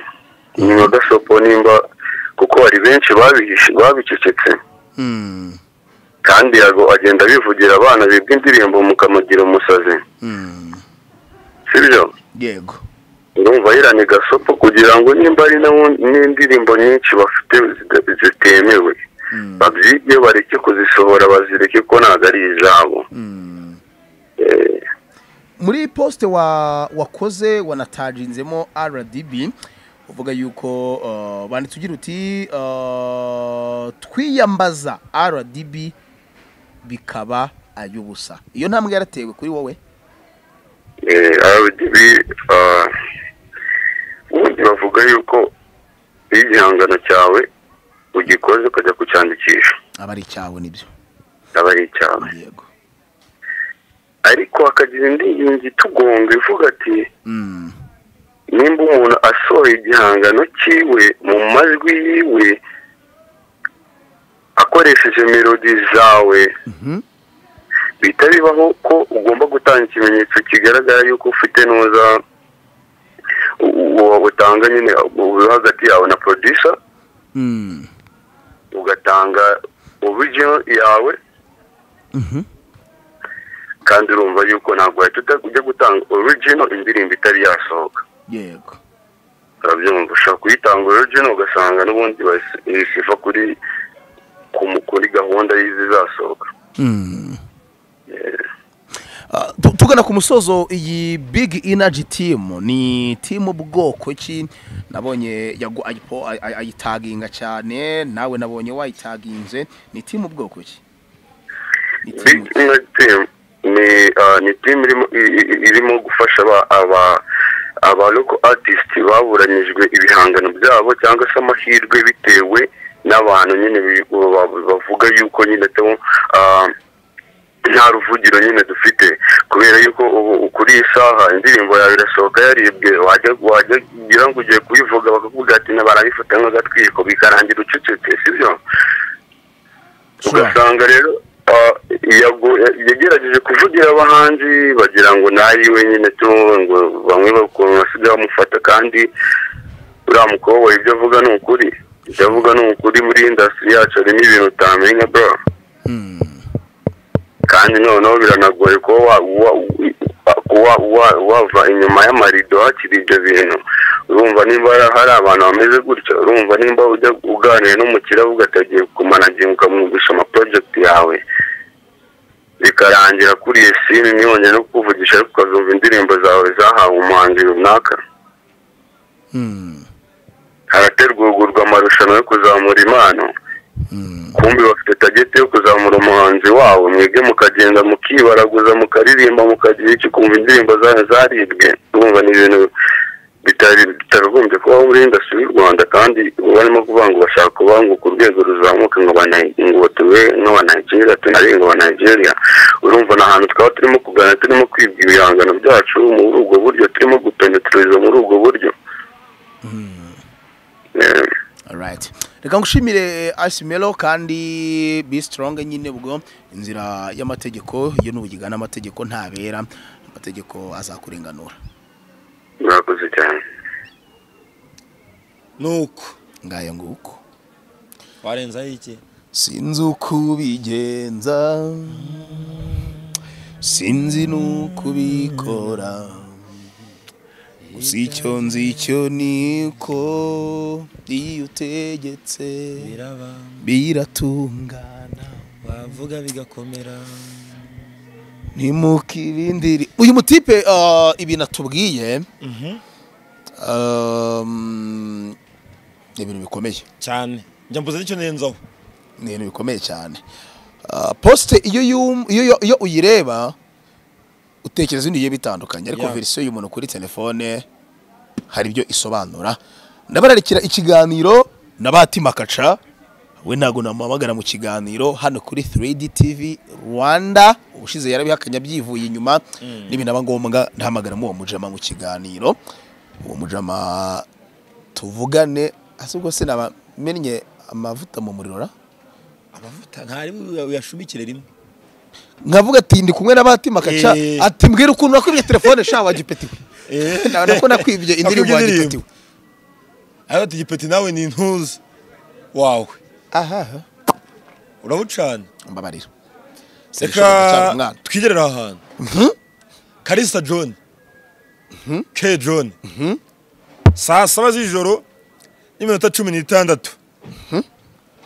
nyuma gasopo nimba kuko hari benshi babihishe babicecetse kandi yago agenda abivugira abana bibwa indirimbo mukamugira umusazi sibyo yego urumva yirani gasopo kugira ngo nimba ari n'ubundi- n'indirimbo nyinshi bafite zida- zitemewe babyige bareke kuzisohora bazireke ko ntabwo ari izabo Eh, muri posite wa wakoze wanataginzemo rdb uvuga yuko uh, banditse ugira uti uh, twiyambaza rdb bikaba ay'ubusa iyo ntambwe yaratewe kuri wowe eh, RDB ah, ubundi bavuga yuko iyo igihangano cyawe ugikoze ukajya kucyandikisha aba ari icyawe nibyo aba ari icyawe yego ariko hakagira indi ngingo itugonga ivuga ati Mm, nimba umuntu asohoye igihangano cyiwe mu majwi yiwe akoresheje melodi zawe bihita bibaho ko ugomba gutanga ikimenyetso kigaragara yuko ufite ntuza uwo butanga nyine uri hagati yawe na producer mm, ugatanga original yawe mhm. kandi urumva yuko ntabwo wahita ujya gutanga original indirimbo itari yasohoka yego urabyumva ushobora kuyitanga origin ugasanga n'ubundi isiva kuri ku mu- kuri gahunda y'izizasohoka Mm. Ah, tu- tugana ku musozo iyi big energy team ni team bwoko ki nabonye yagu- ayipo- ay- ay- ayitaginga cyane nawe nabonye wayitaginze ni team bwoko ki Ni big team- Impact team ni ah, ni team irimo i- i- irimo gufasha aba- aba aba local artist baburanyijwe ibihangano byabo cyangwa se amahirwe bitewe n'abantu nyine bi- ba- bavuga yuko nyine to ah, nta ruvugiro nyine dufite kubera yuko ubu kuri iyi saha indirimbo yawe irasohoka yaribwe wajya wajya ugira ngo ugiye kuyivuga bakavuga ati na barabifata nk'agatwiko bikarangira ucecetse sibyo ugasanga rero ah, yago- yagerageje kuvugira abahanzi bagira ngo nayiwe nyine tu ngo bamwe bakuntu basigaye bamufata kandi uriya mukobwa ibyo avuga ni ukuri ibyo avuga ni ukuri muri indasitiri yacu harimo ibintu utamenya bro kandi noneho biranagoye kuba wa- wa- wa- kuba wa- wava inyuma y'amarido hakiri ibyo bintu urumva nimba hari- hari abantu bameze gutya urumva nimba ujya uganira n'umukire avuga ati agiye kumanaginga ukamwumvisha amaporojegiti yawe bikarangira kuri iyi sini ntibongere no kukuvugisha ariko ukazumva indirimbo zawe zahawe umuhanzi runaka harategurwa amarushanwa yo kuzamura impano kumbi bafite tageti yo kuzamura umuhanzi wabo mwebwe mukagenda mukibaraguza mukaririmba mukagira icyo kumva indirimbo zayo zaribwe urumva ni ibintu bitari bitagombye kubaho muri indasitiri y'u rwanda kandi barimo kuvuga ngo bashaka kubanguka urwego ruzamuka ngo bana- ngo tube nk'aba nigeria tunari ngo aba nigeria urumva ni ahantu twaba turimo kugana turimo kwibwa ibihangano byacu muri ubwo buryo turimo gupenetereza muri ubwo buryo Eh, Alright. reka ngushimire asimelo kandi be strong nyine ubwo inzira y'amategeko iyo n'ubugigana amategeko ntabera amategeko azakurenganura murakoze cyane nuko ngayo nguko warenzaho iki sinzi uko ubigenza sinzi n'uko ubikora gusa icyo nzi icyo niko iyo utegetse biraba biratungana wavuga bigakomera ntimukirindire uyu mutipe ah, ibintu atubwiye um, ni ibintu bikomeye cyane njya mbuze nicyo nenzaho ni ibintu bikomeye cyane Ah, posite iyo yum- iyo iyo- iyo uyireba utekereza ibintu bigiye bitandukanye ariko Yeah. verisiyo y'umuntu kuri telefone hari ibyo isobanura ndabararikira ikiganiro na Bahati Makaca we ntabwo namuhamagara mu kiganiro hano kuri 3D TV Rwanda ubushize yarabihakanya byivuye inyuma n'ibinaba ngombwa ndahamagaramo uwo mujama mu kiganiro uwo mujama tuvugane asubwo sinabamenye amavuta mu muriro ra amavuta ntari buya- uyashumikire rimwe nkavuga ati ndi kumwe na Bahati Makaca Eh. ati mbwira ukuntu nakubye telefone sha wagipeti Eh. we nabona ko nakwibye indirimbo Nakubye wagipeti we ariko tugipeti nawe ni intuzi wawe aha urabucana mbabarira Sinshobora gucana reka umwana twigerere aha hantu karisa john ke john saa saba z'ijoro n'iminota cumi n'itandatu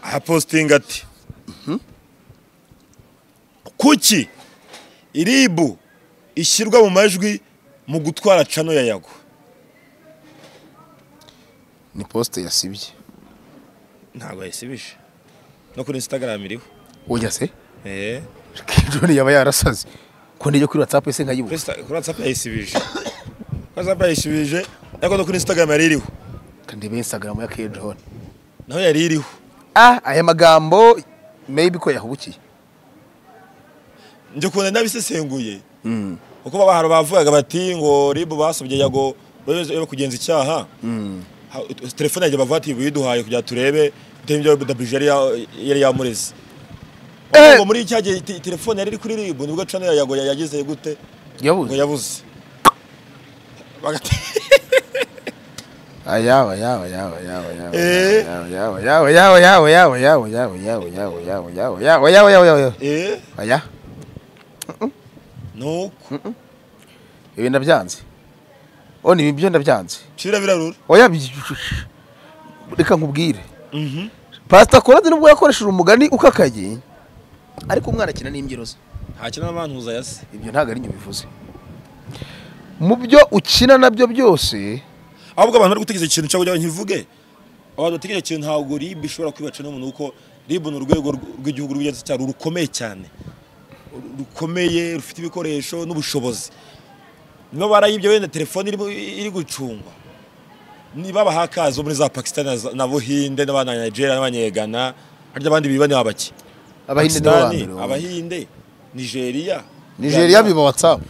ahapositinga ati kuki iribu ishyirwa mu majwi mu gutwara cano ya yago ni posite yasibye ntabwo yayisibije no kuri instagram iriho ujya se Eh, kijoni yaba yarasaze ko ndijya kuri whatsapp ese kuri nkayibura Insta- kuri whatsapp yayisibije whatsapp yayisibije ariko no kuri instagram yari iriho kandebe instagram ya kijoni naho yari iriho ah aya magambo maybe ko yahubukiye njye ukuntu nabisesenguye kuko baba hari bavugaga bati ngo ribu basobye yago babe kugenza icyaha Ha- ut- telefone yanjye bavuga ati biduhaye kugira turebe ibyo wbj yari yamureze Eh. ngo muri icya gihe te- telefone yari iri kuri ribu nibwo cano ya yago yagize gute ngo yabuze yabuze Bagati- ayaba yaba yaba yaba yaba Eh. yaba yaba yaba yaba yaba yaba yaba yaba yaba yaba yaba yaba yaba yaba yaba eh aya nuko ibi ndabyanze o ni ibyo ndabyanze shira birarura oya bi- reka nkubwire pasita korade nubwo yakoresheje umugani ukakaye ariko umwana akina n'imbyino ze ntakina n'abantuza yase ibyo ntabwo ari ibyo bivuze mu byo ukina nabyo byose ahubwo abantu bari gutegereza ikintu cyangwa ntivuge abantu bategereje ikintu ntabwo ribu ishobora kwibaca n'umuntu kuko ribu ni urwego rw- rw'igihugu rw'igenzacyaha rukomeye cyane Ru- rukomeye rufite ibikoresho n'ubushobozi niba barayibye wenda telefone irimo- iri gucungwa niba bahakazi bo muri za pakistan na za- na buhinde n'abana nigeria n'abanyegana harya abandi biba ni abaki abahinde nibo ba Pakistani, mbere wumva. abahinde nigeria nigeria biba watsapu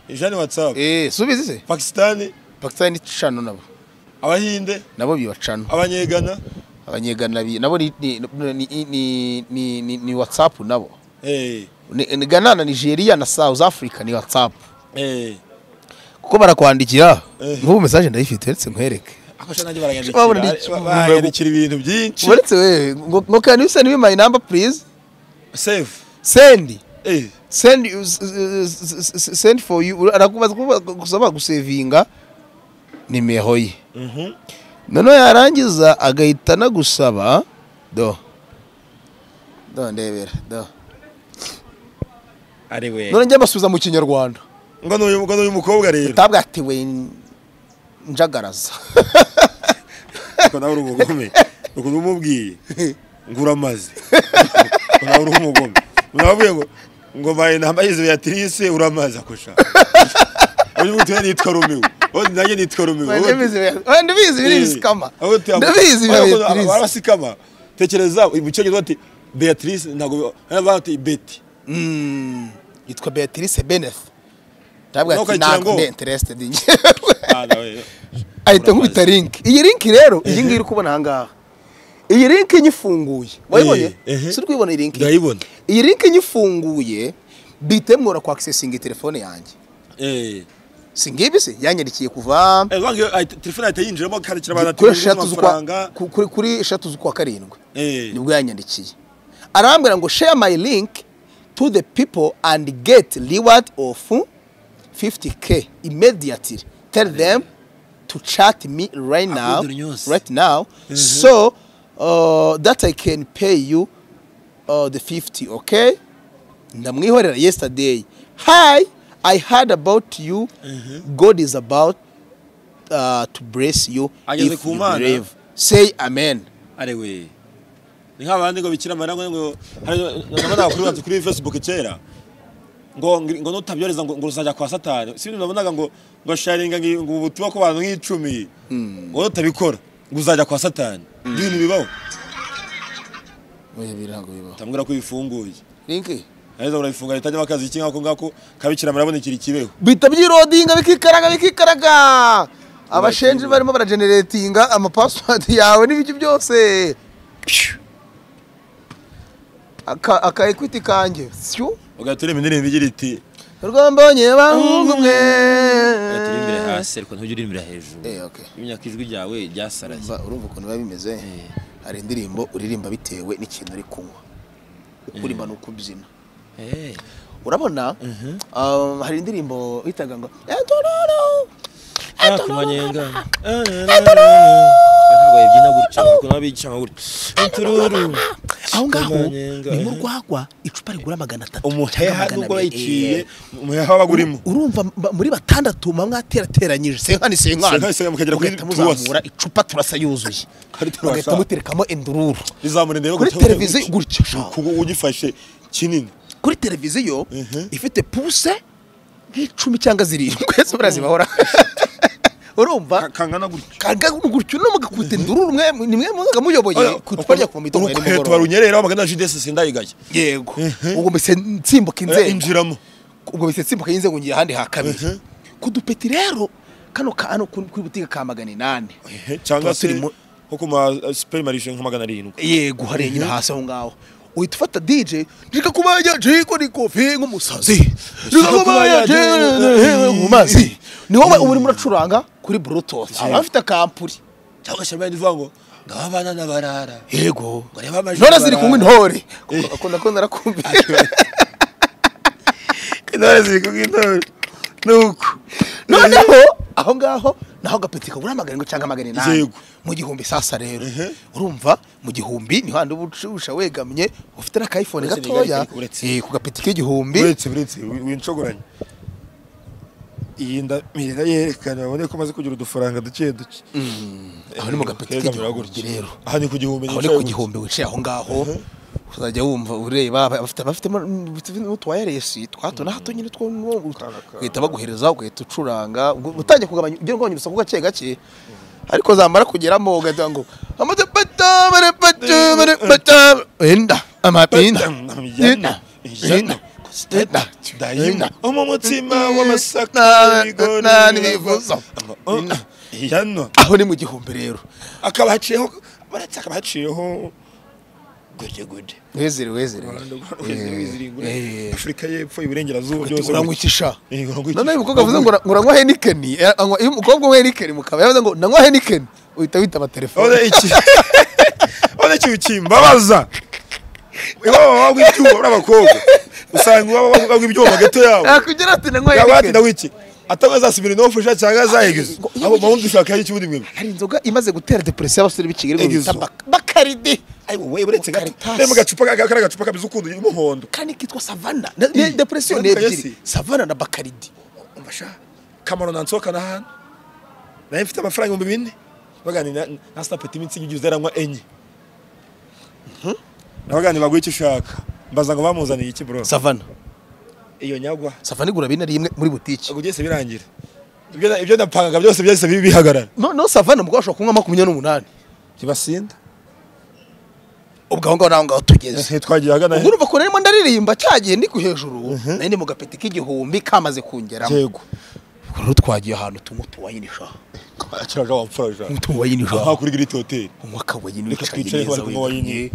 nigeria ni whatsapp eee subizi se pakistan pakisitani ni cano nabo abahinde nabo biba cano abanyegana abanyegana bi- nabo ni- ni- ni- ni- ni- ni- ni watsapu nabo eh, Ni- ni gana na nigeria na south africa ni watsapu eh. kuko barakwandikira Eh. nk'ubu mesaje ndayifite uretse nkwereke akoresha nanjye Babona iki- barayandikira barayandikira ibintu byinshi uretse wewe ngo ngo can you send me my number please save send eh send you- s- s- s- s- send for you arakubaza kuba- gusaba gusevinga nimero ye mhm noneho yarangiza agahita anagusaba do do ndebera do ari we none njye basubiza mu kinyarwanda ngo n'uyu ngo n'uyu mukobwa rero utabwatiwe njagaraza ngo nawe uri umugome ukuntu umubwiye ngo uramaze ngo nawe uri umugome nawe ngo ngo baye nambaye Beatrice uramaze akoresha uyu mutwe nitwa Romeo uyu nanjye nitwa Romeo Wende Ubundi- bizi biba- wende bizi biri bisikama aho tu- ndabizi biba aho biba abantu bizi. barasikama tekereza mu cyongereza bati Beatrice ntabwo bavuga ati Betty Mm, yitwa beatrice beneth ntabwo Nawe ati ukagira ntabwo ngo- ndi interested njye Ah, nawe- ahita nkubita link iyi link rero iyi ngiyi uri kubona aha ngaha iyi link nyifunguye wayibonye ehe. si uri kuyibona iyi link ndayibona iyi link nyifunguye bihita bimwora kwakisesinga telefone yanjye eh si ngibi se yanyandikiye kuva Eh, banki iyo ayi- telefone ahita yinjiramo kandikira abantu ati kuri "Ubu eshatu z'ukwa amafaranga ku- kuri- kuri eshatu z'ukwa karindwi Eh. nibwo yanyandikiye arambwira ngo share my link to the people and get reward of 50k immediately tell them to chat me right now, Upload news. right now, so uh, that I can pay you uh, the 50, okay? Ndamwihorera yesterday. Hi, I heard about you. God is about uh, to bless you Ageze if ku you Mana. believe. Say amen. arewe ni nk'abandi ngo bikira amarira ngo nabonaga kuri wanzu kuri facebook kera ngo ngo ngo nutabyoreza ngo ngo uzajya kwa satani si ibintu nabonaga ngo ngo sharinga ngi- ngo ubutumwa ku bantu nk'icumi ngo nutabikora ngo uzajya kwa satani ibyo bintu bibaho Oya, birango bibaho. tambwira ko bifunguye Link. aheza urabifunga bitajyamo akazi iki ngako ngako kabikira amarira abonekera ikibeho bihita byirodinga bikikaraga bikikaraga abashenji barimo barageneratinga amapassword yawe n'ibiki byose aka aka equity kanjye syu ugahita urema indirimbo igira iti rwambonye bahungu mwe turirimbira hasi ariko ntujya uririmbira hejuru Eh, okay. imenya ko ijwi ryawe ryasaraye Umva, urumva ukuntu biba bimeze hari indirimbo uririmba bitewe n'ikintu uri kunywa ukurima ni uko ubyina Eh, urabona um, hari indirimbo bitaga ngo "Etororo, ah, ku manyenga Ah, na, na, na, na. ntabwo yabyina gutya ariko nabo bigishama gutya utururu aho ngaho Kamanyenga, ni mu eh. rwagwa icupa rigura magana atatu cyangwa umuheha magana nubwo abiri. bayiciye Eh, umuheha waba urimo urumva mba- muri batandatu muba mwaterateranyije senkani Senkani, senkani, mukagera kuri Mugahita tuwasi. muzamura icupa turasa yuzuye Kari turasa. mugahita muterekamo indururu rizamura indebe kuri televiziyo gutya sha. ugifashe kinini kuri televiziyo ifite puse nk'icumi cyangwa zirindwi ese murazibahora urumva kangana gutya kanga gutyo no mugakubita indururu mwe ni mwe muzaga muyoboye ku icupa rya kuva mu itungo ya urukweta nimugoroba warunyerera wamagana jidesi sindayigaya yego ubwo mbese nsimbuka inzego injiramo ubwo bise simbuka y'inzego ngiye ahandi ha kabiri ku dupeti rero kano ka hano kuri kuri butike ka magana inani Ehe, cyangwa Tuba turi se mu- nko ku ma superimarishe nka magana arindwi yego hariya nyine hasi aho ngaho uhita ufata dj reka kubanya jiko ni kofi nk'umusazi reka kubanya jiko mu mazi ni wowe uba urimo uracuranga kuri bluetooth aba afite akampuri cyangwa se abandi uvuga ngo ngaba abana n'abarara yego reba amajwi none ziri barara. kunywa intore akunda ko narakumbuye intore ziri kumwe intore nuko noneho aho ngaho naho agapeti kagura magana arindwi cyangwa magana inani Yego. mu gihumbi sasa rero urumva mu gihumbi niho handi uba ucurusha wegamye ufite n'akayifone Uretse gatoya nigari- uretse. eh, ku gapeti k'igihumbi uretse uretse wincogoranye iyi nda mirira yerekana babone ko maze kugira udufaranga duke duke aho ni mu gapeti Keza muraba k'igihumbi gutya. rero aha ni ku gihumbi aho ni ku gihumbi wicaye aho ngaho uzajya wumva ureba aba- bafite bafitemo n'utuwayaresi twa hato na hato nyine two ugahita baguhereza ugahita ucuranga ubwo utangiye kugabanya ugira ngo urusaku gake gake ariko zamara kugeramo ugahita ngo amapata barepata barepata enda amapinda enda enda enda dayima enda wo mu mutima w'amasaka Na- n'ibigori na- n'ibivuzo. Oh, Ina. hano aho ni mu gihumbi rero akaba haciyeho baretse akaba haciyeho gude gude wezere wezere eh. afurika y'epfo iburengerazuba byose urangwikisha Eh, urangwikisha. noneho uyu mukobwa avuze ngo ngo uranywa henikeni eh, anywa- iyo umukobwa unywa henikeni mu kabari yavuze ngo nanywa henikeni uhita witaba telefone Ode iki Ode iki ukimbabaza iwabo wabwa ibyuma uri abakobwa usanga iwabo wabwa ibyuma gato yabo yakugira ati nanywa yaba ati henikeni ndawiki atanga zasubira inofusha cyangwa zahigeza abo mabundi ushaka y'iki ubundi mwebwe hari inzoga imaze gutera depresiyo y'abasore b'ikigeri ngo bita Egizo. bak- bakaridi ayiwe we uretse gato Karitasi. rero mu gacupa ka- kariya gacupa kameze ukundi y'umuhondo kandi kitwa savana Na- ni- depresiyo ni Urambwa ebyiri yose. savana na bakaridi umbasha kamaro nansohokana hano naye mfite amafaranga ibihumbi bine baganira na- na sitapeti iminsi igihe ugize aranywa enye nabaganira baguha icyo ushaka mbaza ngo bamuzaniye iki bro savana iyo nyagwa savana igura bine rimwe muri butike ubwo byose birangira ibyo na- ibyo napangaga byose byahise bi- bihagarara noneho savana umugabo ashobora kunywa makumyabiri n'umunani ntibasinda ubwo aho ngaho naho ngaho tugeze twagiye ahagana ubwo urumva ko narimo ndaririmba cyagiye ndi ku hejuru nari ndi mu gapeti k'igihumbi kamaze kungeramo yego Ubwo rero twagiye ahantu tunywa utuwayini sha akiraga wapfura Tunywa jana utuwayini sha nta kuri giri hoteli unywa akawayini reka wicaye twicare neza bari kunywa wegamye wayini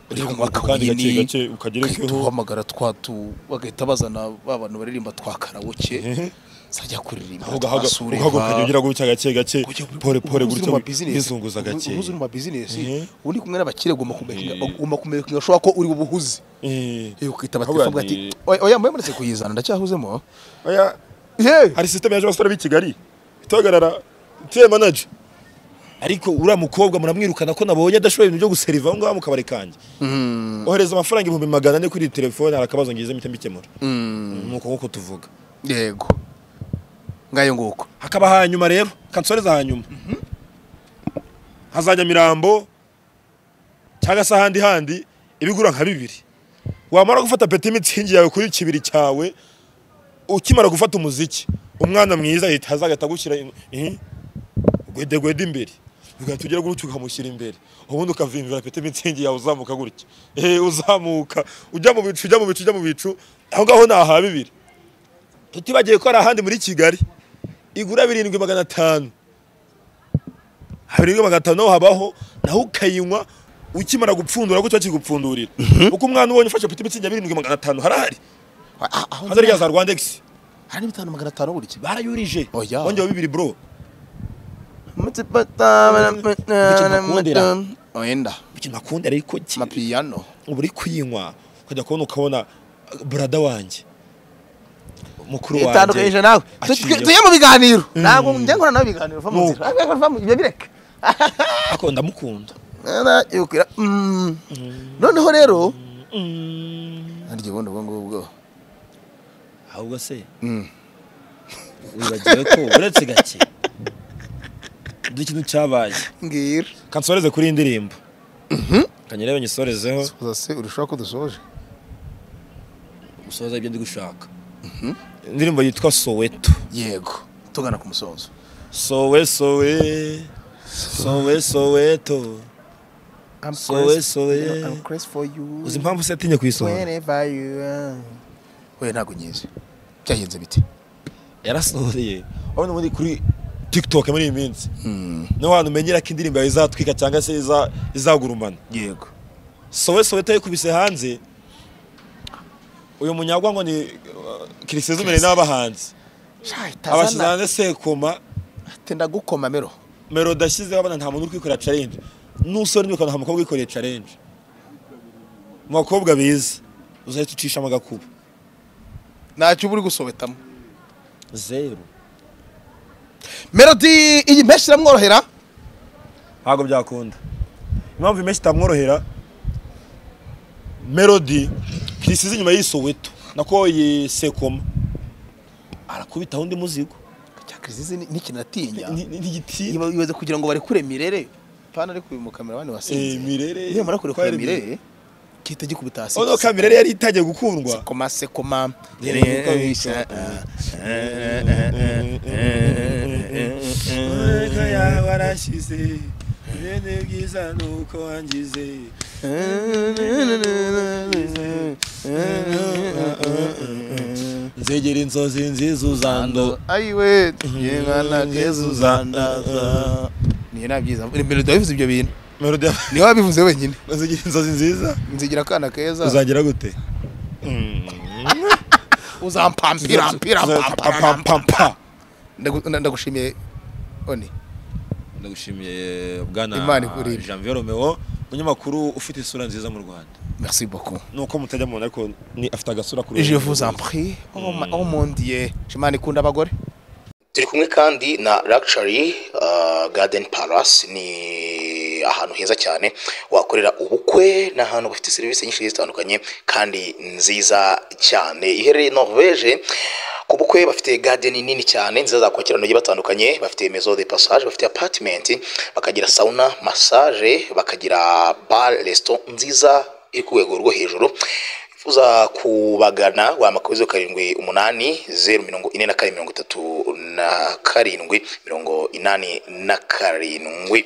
uri Reka kunywa kandi gake akawayini gake ukagerekeho. uhamagara twa tu bagahita bazana ba bantu baririmba twa karawoke zajya kuririmba twa ukajya ugira gutya gake gake pore pore gutya bizunguza gake uhuze gakeya uri mu bizinesi Mhm. undi kumwe n'abakire ugomba kumenya- ugomba kumenya gashoboka ko uri bubuhuze Eh, ukita Ahubwo batelefone uvuga ati ni- oya oya mwemeretse kuyizana ndacyahuzemo Oya, yewe hari sisiteme yaje abasore b'i kigali itagarara tiye manaje ariko uriya mukobwa muramwirukana ko nabonye adashoboye ibintu byo guseriva aho ngaho mu kabari kanjye ohereza amafaranga ibihumbi magana ane kuri iyi telefone hari akabazo ngize mpita mbikemura ni uko nguko tuvuga yego ngayo nguko hakaba hanyuma rero kansoreza hanyuma hazajya mirambo cyangwa se ahandi handi ibigura nka bibiri wamara gufata peti mitsingi yawe kuri kibiri cyawe ukimara gufata umuziki umwana mwiza ahita haza agahita agushyira in- in- gwede gwede imbere ugahita ugera gutyo ukamushyira imbere ubundi ukavimvira peti mitsingi yawe uzamuka gutya eh uzamuka ujya mu bicu ujya mu bicu ujya mu bicu aho ngaho ni aha bibiri tutibagiye ko hari ahandi muri kigali igura birindwi magana atanu birindwi magana atanu naho habaho naho ukayinywa ukimara gupfundura gutyo kigupfundurira uko umwana ubonye ufashe peti mitsingi ya birindwi magana atanu harahari Ah, aho hazari rya za rwandex hari bitanu magana atanu buri kimwe barayurije Oya. wongewe bibiri bro wenda ikintu akunda ariko ki amapiyano uba uri kuyinywa ukajya kubona ukabona uh, burada wanjye mukuru itandukanyije wanjye nawe Tu- aciyeho. tujye mu biganiro ntabwo njya nkora nawe ibiganiro va mu nzira Ah, va mu- ibyo bireka ako ndamukunda Nara, yubwira, mm. noneho rero Mm. harya ubundi ubwo ngubwo ahubwo se Mm. wibagiwe ko uretse gake dore ikintu cyabaye mbwira kansoreze kuri iyi ndirimbo kanyarebe nyisorezeho uzase urashobora ko dusoje gusoza ibyo ndi gushaka indirimbo yitwa soweto yego tugana ku musozo sowe sowe sowe soweto I'm Sowe, crazy- sowe. you know, I'm crazy for you uzi impamvu se atinye kuyisohora whenever you are. we ntabwo nyizi byagenze bite yarasohoreye urabona muri kuri tiktok muri iyi minsi niho hantu umenyera ko indirimbo yawe izatwika cyangwa se iza- izagurumana yego sowe sowe tayikubise hanze uyu munyagwa ngo ni kirisezumire n'abahanzi abashyize Shayitazana hanze sekoma tenda gukoma mero melodi ashyizeho abana nta muntu uri kwikorera challenge n'usore n'ibikora nta mukobwa wikoreye challenge mu bakobwa biza uzahita ucishamo agakuba ntacyo uba uri gusobetamo zeru melodi iyi menshi iramworohera ntabwo byakunda impamvu imeshyi itamworohera melodi ntisize inyuma y'isoweto nako yisekoma arakubitaho undi muzigo cyakrizizi n'ikintu atinya Ni- ni- ntigitinya Iba- ibaze kugira ngo barekure mirere pana ari kubimukamera abandi Eh, wasinze mirere iyo mara kurekura Twari- mirere gihita gikubita hasi ono kamera yari itangiye gukundwa sekoma sekoma Umwuka yawe arashyize Bene bwiza ni uko wangize nzegera inzozi nziza uzando ayiwe tugiye mwana kezu zandaza niyo nabyiza melodi wabivuze ibyo bintu melodi niyo wabivuze wenyine nzegera inzozi nziza nzigira akana keza uzagira gute uzampampira mpira mpampara Pampampampa. Ndagu- nda- ndagushimiye oni ndagushimiye bwana Imana ikurinde. Janvier Romeo umunyamakuru ufite isura nziza mu Rwanda merci beaucoup nuko mutajya mubona ariko ni afite agasura kuri je vous en prie oh ma- oh mon dieu shimana ikunda abagore turi kumwe kandi na Luxury uh, Garden Palace ni ahantu heza cyane wakorera ubukwe ni ahantu bafite serivisi nyinshi zitandukanye kandi nziza cyane iherereye Norvege ku bukwe bafite garden nini cyane nziza zakwakira abantu bagiye batandukanye bafite maison de passage bafite apartment bakagira sauna massage bakagira bar restaurant nziza iri ku rwego rwo hejuru uza kubagana wamakuru zeru karindwi umunani zeru mirongo ine na kane mirongo itatu na karindwi mirongo inani na karindwi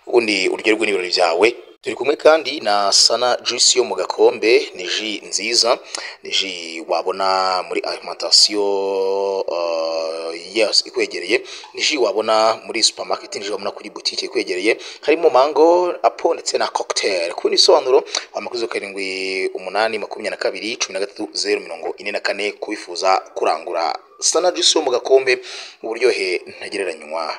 ubundi uryoherwe n'ibirori byawe turi kumwe kandi na sana juice yo mu gakombe ni ji nziza ni ji wabona muri alimentation uh, yes ikwegereye ni ji wabona muri supermarket ni ji wabona kuri butike ikwegereye harimo mango apo ndetse na cocktail ku bindi bisobanuro wamakuzo karindwi umunani makumyabiri na kabiri cumi na gatatu zeru mirongo ine na kane kubifuza kurangura sana juice yo mu gakombe uburyohe ntagereranywa